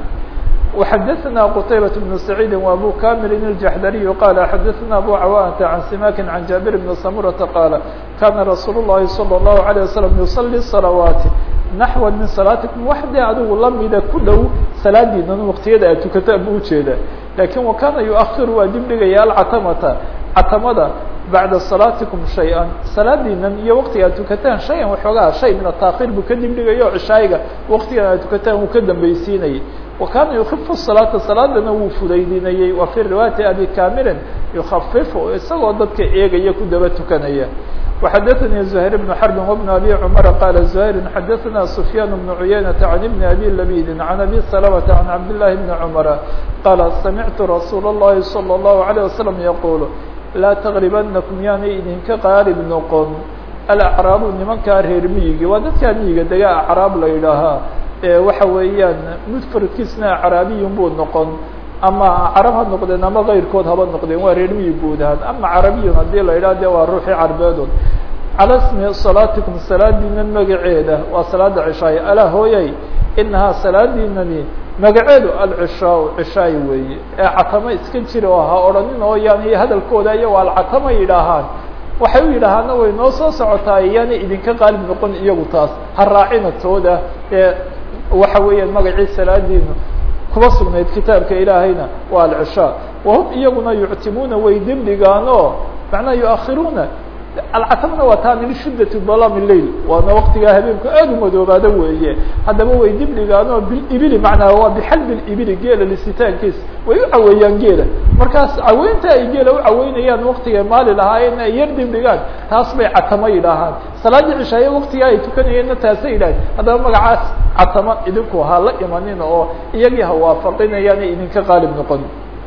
وxdثna qتaybة بن سعيid وأbو كامل الجحdري qال xdثna أbو cawانة عن سماك عن جابر بن سمرة qال kاna رsuuل اللhi صلى الله عليه وسلم يصلي الصلوات نحو min صلاaتكم wax dee adigu lamida ku dhow salaadiinan wktiyada aad tukata bu ujeeda lakin وkana يؤخir waa dib dhigaya alcatmta catamada baعda صلاaتiكم شhayئا salaadiinan iyo wktiga aad tukataan شhayan waxoogaa shay min التakhيr buu ka dib dhigayo cishaayiga wktigan aad tukataan wuu ka dambeysiinayay وkana يkف الصلاaةa salaadana wuu fudaydinayey wa في riواaيaةi abi kamili يkفifu isagoo dadka eegaya ku daba tukanaya وxadثnي زهير بن حرب وبن أbي cمر qال زهير xadثna سفyان بن عyynة عن بن أbي لبيد عن أbي سلمة عن عبد الله بن عمر qال سمعت رsuuل اللhi صلى الله عليه وسلم يقول laa تغربنكم yaanay idinka qاarib noqon الأعrاaب nimankaa reer miyigi waa dadkaa miyiga dega أعrاab la yidhaahaa waxa weeyaan mfradkiisna acraabiyun buu noqon ama carab ha noqdeen ama kayrkood haba noqdeen waa reer miyi guud ahaan ama carabiyun haddii la yidhaha de waa ruuxii carbeedood calى smi salaatikum salaadiinan magaceeda waa salaada cishaaye alaa hooyay inahaa salaadiinani magaceedu alcishaa cishaay weeye ee catamo iska jira oo ha odhanin oo yaani hadalkooda iyago alcatama yidhaahaan waxay u yidhaahaana way noo soo socotaa yaana idinka qaalib noqon iyagu taas ha raacina tooda ee waxa weeyaan magacii salaadiinu kuba sugnayd kitaabka ilaahayna waa alcishaa wahum iyaguna yuctimuuna way dibdhigaan oo macnaha yuakhiruuna alcatamna waa taa min shiddati dalami lail waana waktigaa habeenku aada u madoobaado weeye haddaba way dibdhigaan oo bilibili macnaa waa bixalbi libili geela lisitaankiisa way u caweeyaan geela markaas caweynta ay geela u caweynayaan waktigay maali lahaayeen ay yar dibdhigaan taas bay catamo yidhaahaan salaadii cishaaye waktigaa ay tukanayeenna taasay yidhahan haddaba magacaas catamo idinku ha la imanin oo iyagii ha waafaqinayaan idinka qaalib noqon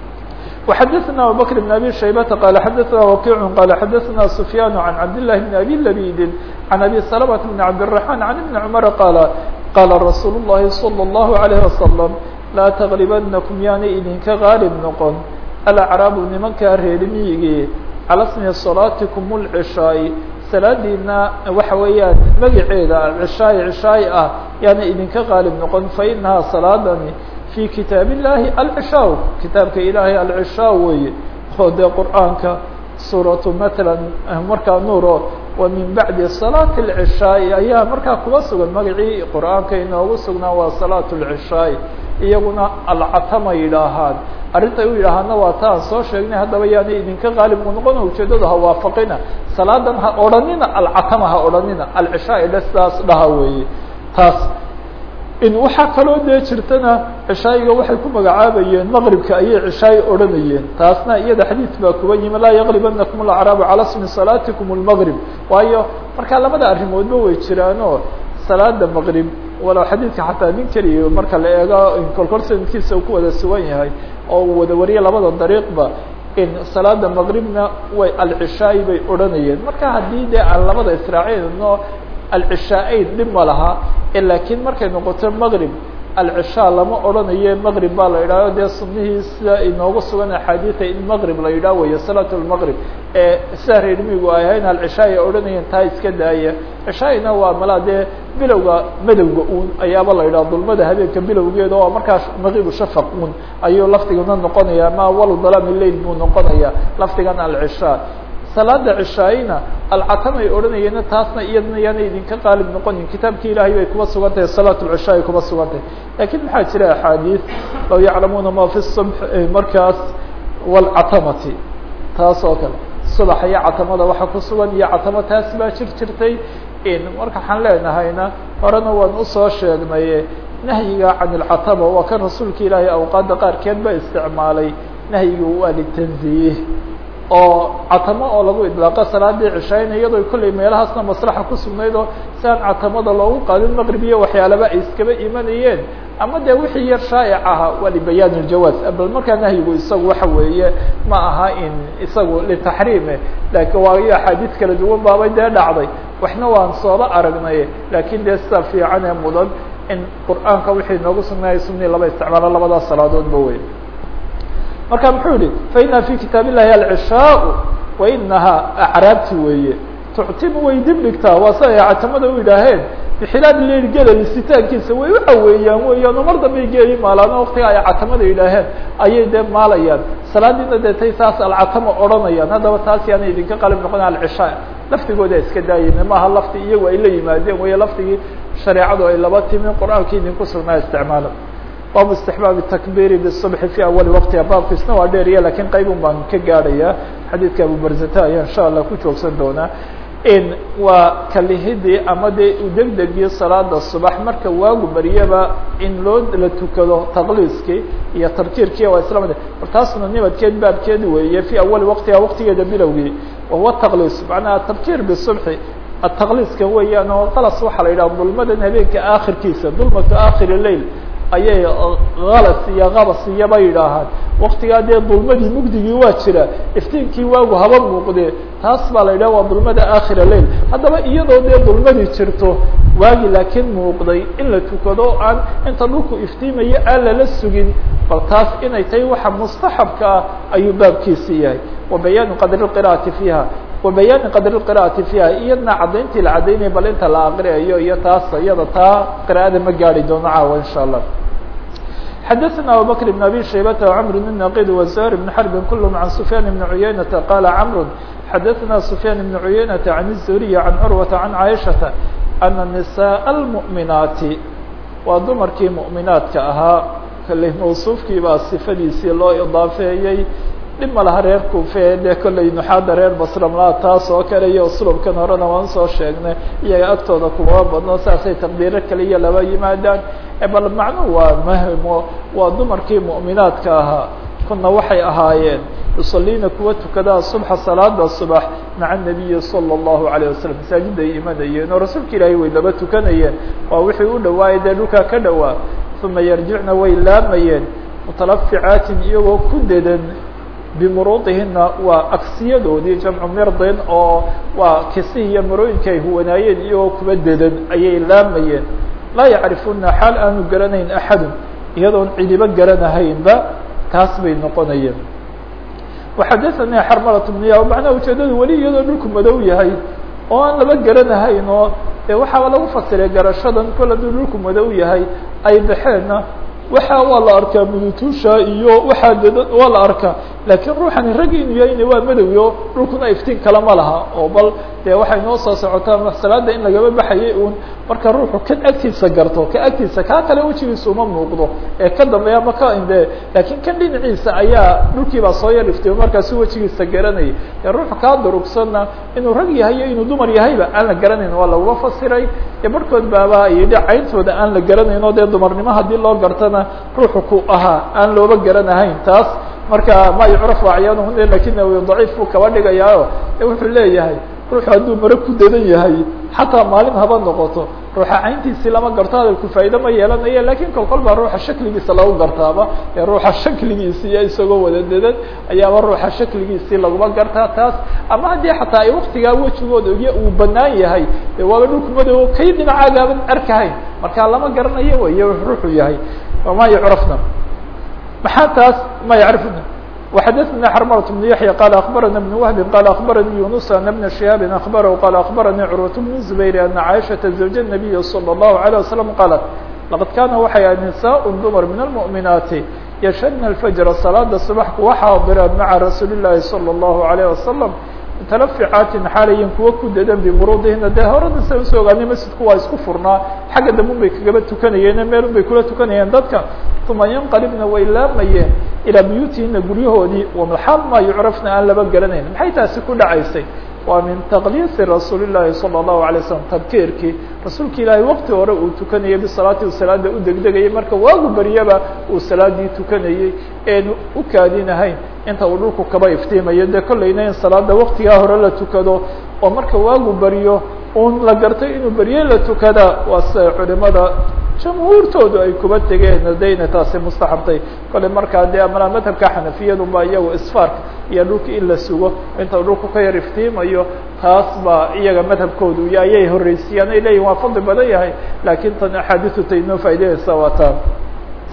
وxdثna abubكر بن أbي شhaybة qال xdثna وkيع qال xdثna سفyان عن cabd لله بن أbي لبيd عن أbي سلمة بن عبدالرحمن عن بن عمر qال qاla رsuuل اللhi صلى الله عليه وسلم laa تغلبنكم yaanay idinka غاalب noqon الأعrاab nimankaa reer miyigii calى smi صلاaتiكم العشhاaء salaadiina waxa weeyaan magaceeda alcishaaي cishaaي ah yaana idinka qaalib noqon fainahaa salaadani في kitaaب الlahi alcishaa kitaabka ilaahay alcishaa weeye oo dee qur'aanka suuraة mثalا markaa nuuro wa min baعdi صلاaة العishaaءi ayaa markaa kuba sugan magacii qur'aanka inoogu sugnaa waa صلاaة العishaaءi iyaguna alcatama yidhaahaan arrinta u yidhaahaana waa ta aan soo sheegnay haddaba yaana idinka qaalibku noqona ujeedadu ha waafaqina salaadan ha odhanina alcatama ha odhanina alcishaa le sidaas dhaha weeye taas in waxaa kaloo dee jirtana cishaayiga waxay ku magacaabayeen maqribka ayay cishaayi odhanayeen taasna iyada xadiid baa kuba yimi laa yaqribanakum alacraabu calى smi salaatikum اlmaqrib waayo markaa labada arrimoodba way jiraanoo salaada maqrib walow xadiidka xataa nin keliya marka la eego kolkol sanadkiisa uu ku wada sugan yahay oo uu wada wariye labada dariiqba in salaada maqribna way alcishaayi bay odhanayeen marka haddii dee aan labada israacino alcishaaeyn dhib ma laha lakiin markay noqoto maqrib alcishaa lama odhanayo maqrib baa la yidhahho dee sunihii sida inoogu sugan axaadiida in maqrib la yidhah weeye salaat lmaqrib ee sida reer miigu ay ahayn alcishaa ay odhanayeen taa iska daaya cishaaina waa malaa dee bilowga madowga un ayaaba la yidhaha dulmada habeenka bilowgeeda oo markaa maqibu shafaq un ayuu lafdigana noqonaya ma awalu dalami lail buu noqonaya lafdigan alcishaa salaada cishaaina alcatamay odhanayeena taasna iyadna yaana idinka qaalib noqonin kitaabki ilaahay bay kuba sugan tahay salaat lcishaa ay kuba sugan tahay lakin maxaa jira axaadiid law yaclamuuna ma fi subx markaas wlcatamati taas oo kale subax iyo catamada waxa ku sugan iyo catamo taas baa jir jirtay marka waxaan leenahayna horena waan usoo sheegnay nahyiga can ilcatama waa kan rasuulka ilaahay awqaadda qaarkeed ba isticmaalay nahyigu waa litanziih oo catamo oo lagu idlaaqo salaadii cishaayn iyadoo kollay meelahaasna maslaxa ku sugnayd oo si aan catamada loogu qaadin maqrib iyo waxyaalaba ay iskaba imanayeen ama dee wixii yar shaa'ic ahaa waa libayaan iljawaaz bal markaa nahyigu isagu waxa weeye ma aha in isagu litaxriime laakiin waayo axaadiis kala duwan baabay dee dhacday waxna waan sooba aragnay laakiin dee sida fiican ee mudan in qur'aanka wixii noogu sugnaayay sunii laba isticmaalo labadaas salaadoodba wey marka muxuu yihi faina fi kitaab illahi alcishaau wainahaa acraabti weeye tuctimu way dib dhigtaa waa si ay catamada u yidhaaheen bixilaad leil gelay sitaankiisa way u caweeyaan weeyaan oo mar dambay geeyi maalaan waktiga ay catamada yidhaaheen ayay dee maalayaan salaadiina dee tay saas alcatama odhanayaan haddaba taas yaana idinka qalib noqon alcishaa laftigooda iska daayeen maaha lafti iyagu ay la yimaadeen weeye laftigii shareecadu ay laba timi qur-aanka idinku sugnaa isticmaala baabu istixbaabi takbiri bsubxi fi awali waqtiha baabkiisna waa dheeriya lakin qaybun baan ka gaadhaya xadiidka abubarzata ayaa insha allah ku joogsan doonaa in waa kalihidii ama dee udegdegii salaada subax marka waagu baryaba in loo la tukado taqliiskii iyo tarkiirkii waa isla mid or taasna nibadkeed baabkeed weeye fi awali waqtiha waqtigeeda bilowgii wahuwa taqliis macnaha tarkiir bisubxi ataqliiska weeyaan oo qalas waxaa la yidhaha dulmadan habeenka aakhirkiisa dulmatu aakhiri lail ayay kalas iyo kabas iyoba yidhaahaan waktigaa dee dulmadii mugdigii waa jira iftiinkii waagu haba muuqde taas baa la yidhaha waa dulmada aakhira lail haddaba iyadoo dee dulmadii jirto waagi laakiin muuqday in la tukado aan inta dhulku iftiimayo aan lala sugin bal taas inay tahay waxa mustaxabka ah ayuu baabkiisi yahay wa bayaanu qadri qira'ati fiiha wa bayaani qadri qira'ati fiiha iyadna caddayntii la caddaynaya bal inta la aqriayo iyo taas iyada taa qira'ada ma gaari doono caawa insha allah xdثna abubكر بن abي شhaybة وcمر بن نaqid وزهر بن حرب كلهم عن سفyان بن عyynة qال cمر xdثna سفyان بن عyynة عن الزهري عن cروة عن عائشhaة أن نساء المؤمiنaaتi waa dumarkii مؤminaadka ahaa kale mوصufkii baa صifadiisii loo iضaafeeyey dhib ma laha reer kufe dee kolley nuxaada reer basramla taas oo kale iyo uslubkan horena waan soo sheegnay iyaga agtooda kumaba badno saasay taqdiiro kale iyo laba yimaadaan bal macnuhu waa mahmo waa dumarkii mu'minaadka ahaa kuna waxay ahaayeen yusaliina kuwa tukadaa subxa salaada subax maca nabiyi salى الlahu عalيه wasalam masaajida ay imanayeen oo rasuulka ilaahay way laba tukanayeen waa wixii u dhawaayay dee dhulkaa ka dhowaa uma yarjicna way laamayeen mutalaficaatin iyagoo ku dedan bimuruudihina waa agsiyadoodii jamcu mirdin oo waa kisihii iyo marooyinka ay huwanaayeen iyagoo kuba dedan ayay laamayeen laa yacrifuna xaal aanu garanayn axadun iyadoon cidiba garanahaynba taas bay noqonayeen waxadaثani xarmalat bniya macnaha ujeedadu weli iyadoo dhulku madow yahay oo aan laba garanahayn oo de waxaaba lagu fasiray garashadan kol hadduu dhulku madow yahay ay baxeenna waxa waa la arkaa mudutuusha iyo waxaa ded waa la arkaa laakiin ruuxani rag inu yahayna waa madowyo dhulkuna iftiin kale ma laha oo bal dee waxay noo soo socotaa salaada in lagaba baxayay un marka ruuxu kan agtiisa garto ka agtiisa kaa kale wejigiisa uma muuqdo ee ka dambeeya ma ka inde laakiin kan dhinaciisa ayaa dhulkii baa soo yar iftiyo markaasu wejigiisa garanayay dee ruuxu kaa durugsanna inuu rag yahay iyo inuu dumar yahayba aan la garanayn waa laguma fasiray dee barhkood baaba yidhi cayntooda aan la garanayn oo dee dumarnimo haddii loo gartana ruuxu ku ahaa aan looba garanahayn taas marka ma yucraf acyaanhuna lakinahu daciif buu kaba dhigayaayo wuxuu leeyahay ruuxu hadduu mare ku dadan yahay xataa maalin haba noqoto ruuxa cayntiisii lama garto hadalku faa'ido ma yeelanayo lakin kol kol baa ruuxa shakligiisa lagu gartaaba ee ruuxa shakligiisiiyo isagoo wada dadan ayaaba ruuxa shakligiisii laguma gartaa taas ama haddii xataa ay waktigaa wejigooda iyo uu banaan yahay de waaba dhulku madow kay dhinacaagaaban arkahayn marka lama garanayo wey ruuxu yahay ma yucrafna maxaa taas ma yacrifna وxdثna xرmرة بن يحيى qال أخبرنا بن وهب qال أخبرني يونس أن بن شهاب أخبره qال أخبرني cروة بن زبير أن عائشhaة زوج النبي صلى الله عليه وسلم qالت لqad kاna waxay ah نساء dمر من المؤمiنaaتi يشhدna الفجر صلاada صبح kuwa xاadiraan mعa رasuuل اللahi صلى الله عليه وسلم mutalaficaatin xaalayin kuwa ku dadan bimuruudihina dee horena sa usoo ogaanay masjidku waa isku furnaa xagga dambe un bay kagaba tukanayeen meel un bay kula tukanayeen dadka uma yanqalibna way laamayeen ilaa buyuutihina guryahoodii wamaxaal maa yucrafna aan laba garanayn maxay taasi ku dhacaysay waa min taqliisi rasuuli llaahi salى الlahu alay slam tabkiirkii rasuulka ilaahay wakti hore uu tukanayay bisalaati u salaada u degdegayay marka waagu baryaba uu salaadii tukanayey eenu u kaadinahayn inta uu dhulku kaba iftiimayo dee kollayna in salaada waktigaa hore la tukado oo marka waagu baryo un la gartay inuu berye la tukada waa sida culimada jamhuurtoodu ay kuba tegeen dayna taasi mustaxabtay kole markaa dee amala madhabka xanafiyadu ba iyago isfaarka iyo dhulka in la sugo inta dhulku ka yar iftiimayo taas baa iyaga madhabkoodu iyo ayay horreysiyaan ay leeyihin waa fadli badan yahay laakiin tan axaadisu tay inoo faa'ideynaysa waa taa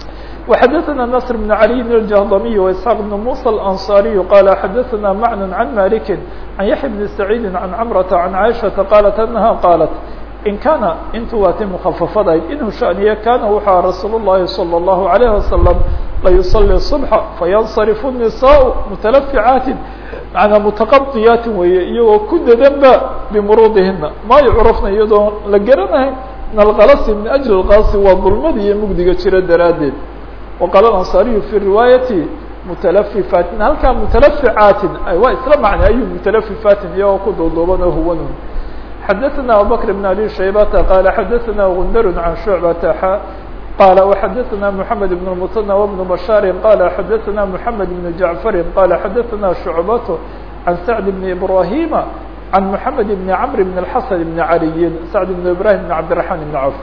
وxadثna نصر بن علي الجهضمي وإسحاq بن موسى الأنصاري qال xadثna معن عن مالك عن يحيى بن سعيد عن cمرة عن عائشhaةa qالت أنها qالت in kana intu waa ti mkففadayd inhu شhأنiye kana wuxua رasuul الlahi صلى الله عليه وسلم layuصلي الصبح faينصرف النساء متلفعاaت manaa mutaqadiyaati weeye iyagoo ku dadanba bimuruudihina ma yucrafna iyadoo la garanahay min alkalasi min ajli اlkalasi waa dulmada iyo mugdiga jira daraaddeed waqaala ansaariyu fi riwaayati mutalafifaatin halkaa mutalaficaatin waa isla macna ayu mutalafifaatin iyagoo ku duuduuban oo huwan xadaثna abubakr bn abi shaybata qaala xadaثna gundar can shucbata qال وxadثna محamed بن المثنى وبن بشhاaر qال xadثna محamed بن جعفر qال xadثna شعبة عن سعد بن إبراهيم عن محamed بن عمر بن الحسن بن علي سعد بن إبراهيم بن عبدالرحمن بن عوف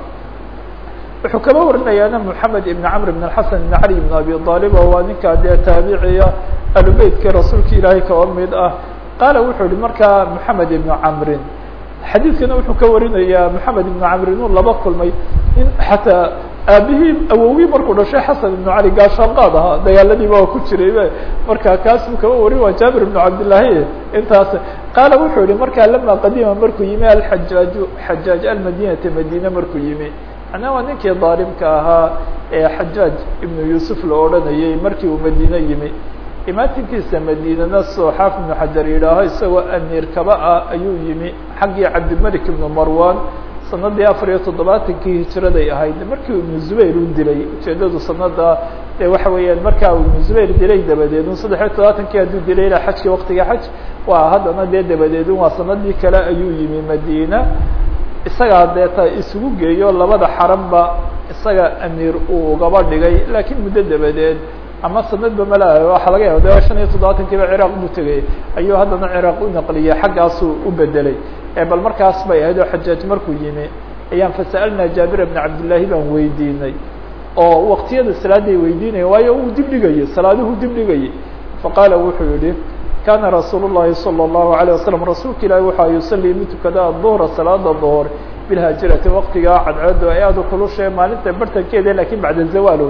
wuxuu kaba warinayaana محamed بن عمر بن الحسن بن علي بن أبي طالب waa ninkaa dee taabiciya alubeytkii rasuulka ilaahay kaba mid ah qaala wuxuu yihi markaa محamed بن عمri xadiidkana wuxuu ka warinayaa محamed بن عمri inuu laba kulmay in xataa aabihii awowii markuu dhashay xasan ibnu cali gaashaanqaad ahaa dagaaladiiba waa ku jiray marka kaas buu kaba warin waa jaabir ibnu cabdillaahi intaas qaala wuxuu yihi markaa lama qadima markuu yimi alxajaaju xajaaj almadinata madine markuu yimi macnaa waa ninkii daalimka ahaa ee xajaaj ibnu yuusuf la odhanayay markii uu madine yimi imaatinkiisa madiinana soo xaaf ibnu xajar yidhaaho isagoo amiir kaba ah ayuu yimi xaggii cabdilmalik ibnu marwan sanadii afar iyo toddobaatankii hijiraday ahayd markii ibnu zubayr u dilay ujeedadu sanada de waxa weeyaan markaa ibnu zubayr dilay dabadeed un saddex iyo toddobaatankii hadduu dilay ilaa xajkii waktiga xaj waa haddana dee dabadeed un waa sanadii kale ayuu yimi madina isagaa deeta isugu geeyo labada xaranba isaga amiir uu ugaba dhigay laakiin muddo dabadeed ama sanadba mala waxaa laga yaaba de shan iyo toddobaatankiiba ciraaq buu tegay ayuu haddana ciraaq u naqliyey xaggaasuu u bedelay bal markaas bay ahayd oo xajaaj markuu yimi ayaan fasa'alnaa jaabir bna cabdillaahi baan weydiinay oo waktiyada salaaday weydiinaya waayo uu dib dhigayay salaaduhu dib dhigayay faqaala wuxuu yihi kana rasuul الlahi salى الlahu عalيه wasalam rasuulka ilaahi waxa yusalii mid tukada duhra salaada duhr bilhaajirati waktigaa cadceedu ay aada u kulushae maalinta bartankeeda lakin bacda zawaalod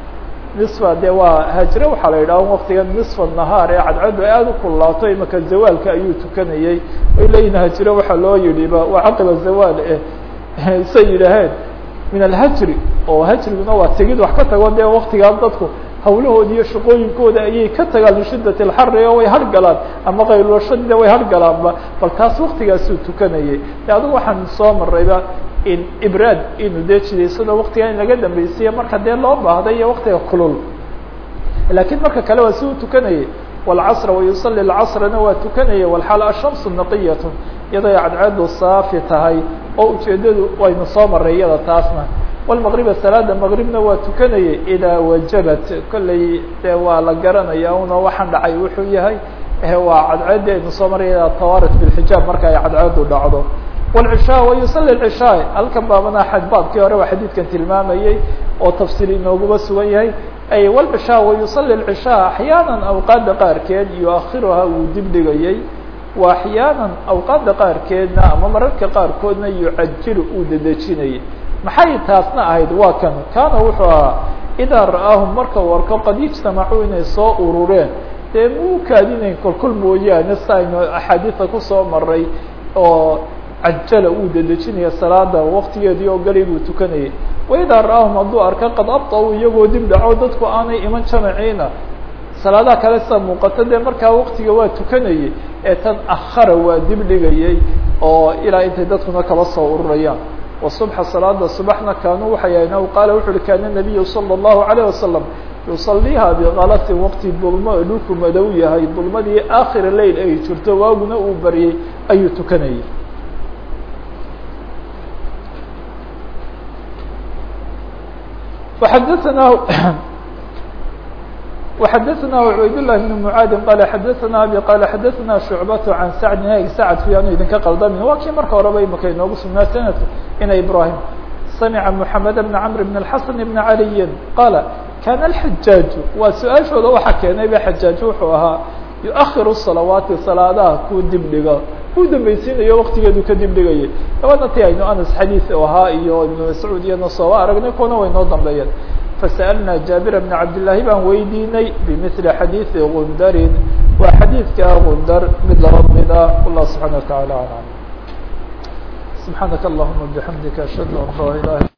nisfa de waa haajire waxaa la yidhaha waktigan nisfa nahaar ee cadceedu ay aada u kululaato imaka zawaalka ayuu tukanayey ay leeyihin haajire waxaa loo yidhiba waa caqiba zawaal eh say yidhaaheen min alhajri oo hajriguna waa tegid wax ka tago dee waktigaa dadku hawlahoodi iyo shaqooyinkooda ayay ka tagaan lishidat alxari oo way hargalaan ama qaylulashadina way hargalaanba bal taas waktigaasuu tukanayay de adigu waxaan soo marayba in ibraad inu dee jidaysado waktiga in laga dambaysiya marka dee loo baahda iyo waktiga kulul lakiin marka kale waa si u tukanayay wاlcasra wayusali lcasrana waa tukanaya walxaal ashamsu naqiyat iyadoo cadceedu saafi tahay oo ujeedadu waynu soo maray iyada taasna wlmaqriba salaada maqribna waa tukanayay idaa wajabat kolley dee waa la garanaya una waxaan dhacay wuxuu yahay waa cadceedi aynu soo maray idaa tawarat bilxijaab marka ay cadceedu dhacdo wlcishaa wayusali lcishaa halkan baabana baabkii hore waa xadiidkan tilmaamayey oo tafsiir inooguba sugan yahay ay wlcishaa wayusali lcishaa axyaana awqaada qaarkeed yuakhiruhaa wuu dib dhigayay wa axyaana awqaada qaarkeedna ama mararka qaarkoodna yucajilu uu dedejinayay maxay taasna ahayd waa kan kaana wuxuu ahaa idaa ra'aahum marka u arko qad ijtamacuu inay soo urureen dee muu kaadinayn kolkol mooyaane si aynu axaadiida kusoo maray oo cajala uu dedejinaya salaada waktigeedii oo galay buu tukanayay waidaa ra'aahum hadduu arka qad abta-u iyagoo dib dhaco dadku aanay iman jamaciina salaadaha kale sida muuqato dee markaa waktiga waa tukanayay ee tan akhara waa dib dhigayay oo ilaa intay dadkuna kaba soo ururayaan وصبح صلاada صبحna kanuu waxay ahayn aw qaala wuxu uhi kana النabiyu salى الlahu عalيه wasalam yusaliiha bkalatin waqti dulmo dhulku madow yahay dulmadii akhira lail ay jirto waaguna uu baryay ayuu tukanayay xadثna وxadثna عubayd للh بن mعaadi qال xadثna abi qال xadثna شhuعbaة عan sacd sacd fi anu idinka qaldamin waa kii marka horeba imaka inoogu sugnaa sanadka ina ibrahim samca محamed بn cمr بn الxaسن بn عaliyi qala kana الxajaaج waa su-aashooda waxaa keenay ba xajaaج wuxuu ahaa yuأkhir الصalawaati salaadaha kuu dib dhiga uu dambaysiinayo waktigeedu ka dib dhigayay dabadna ti aynu anas xadiiث ahaa iyo ibn mascuud iyana sooba aragnay kuna way noo dambeeyeen fasa'alnaa jaabira bna cabdillaahi baan weydiinay bimili xadiidi gundarin waa xadiidka gundar mid laba mid ah wallah subxana wa taعala aclam subxaanaka allahuma bixamdika ashhadu an laa ilaha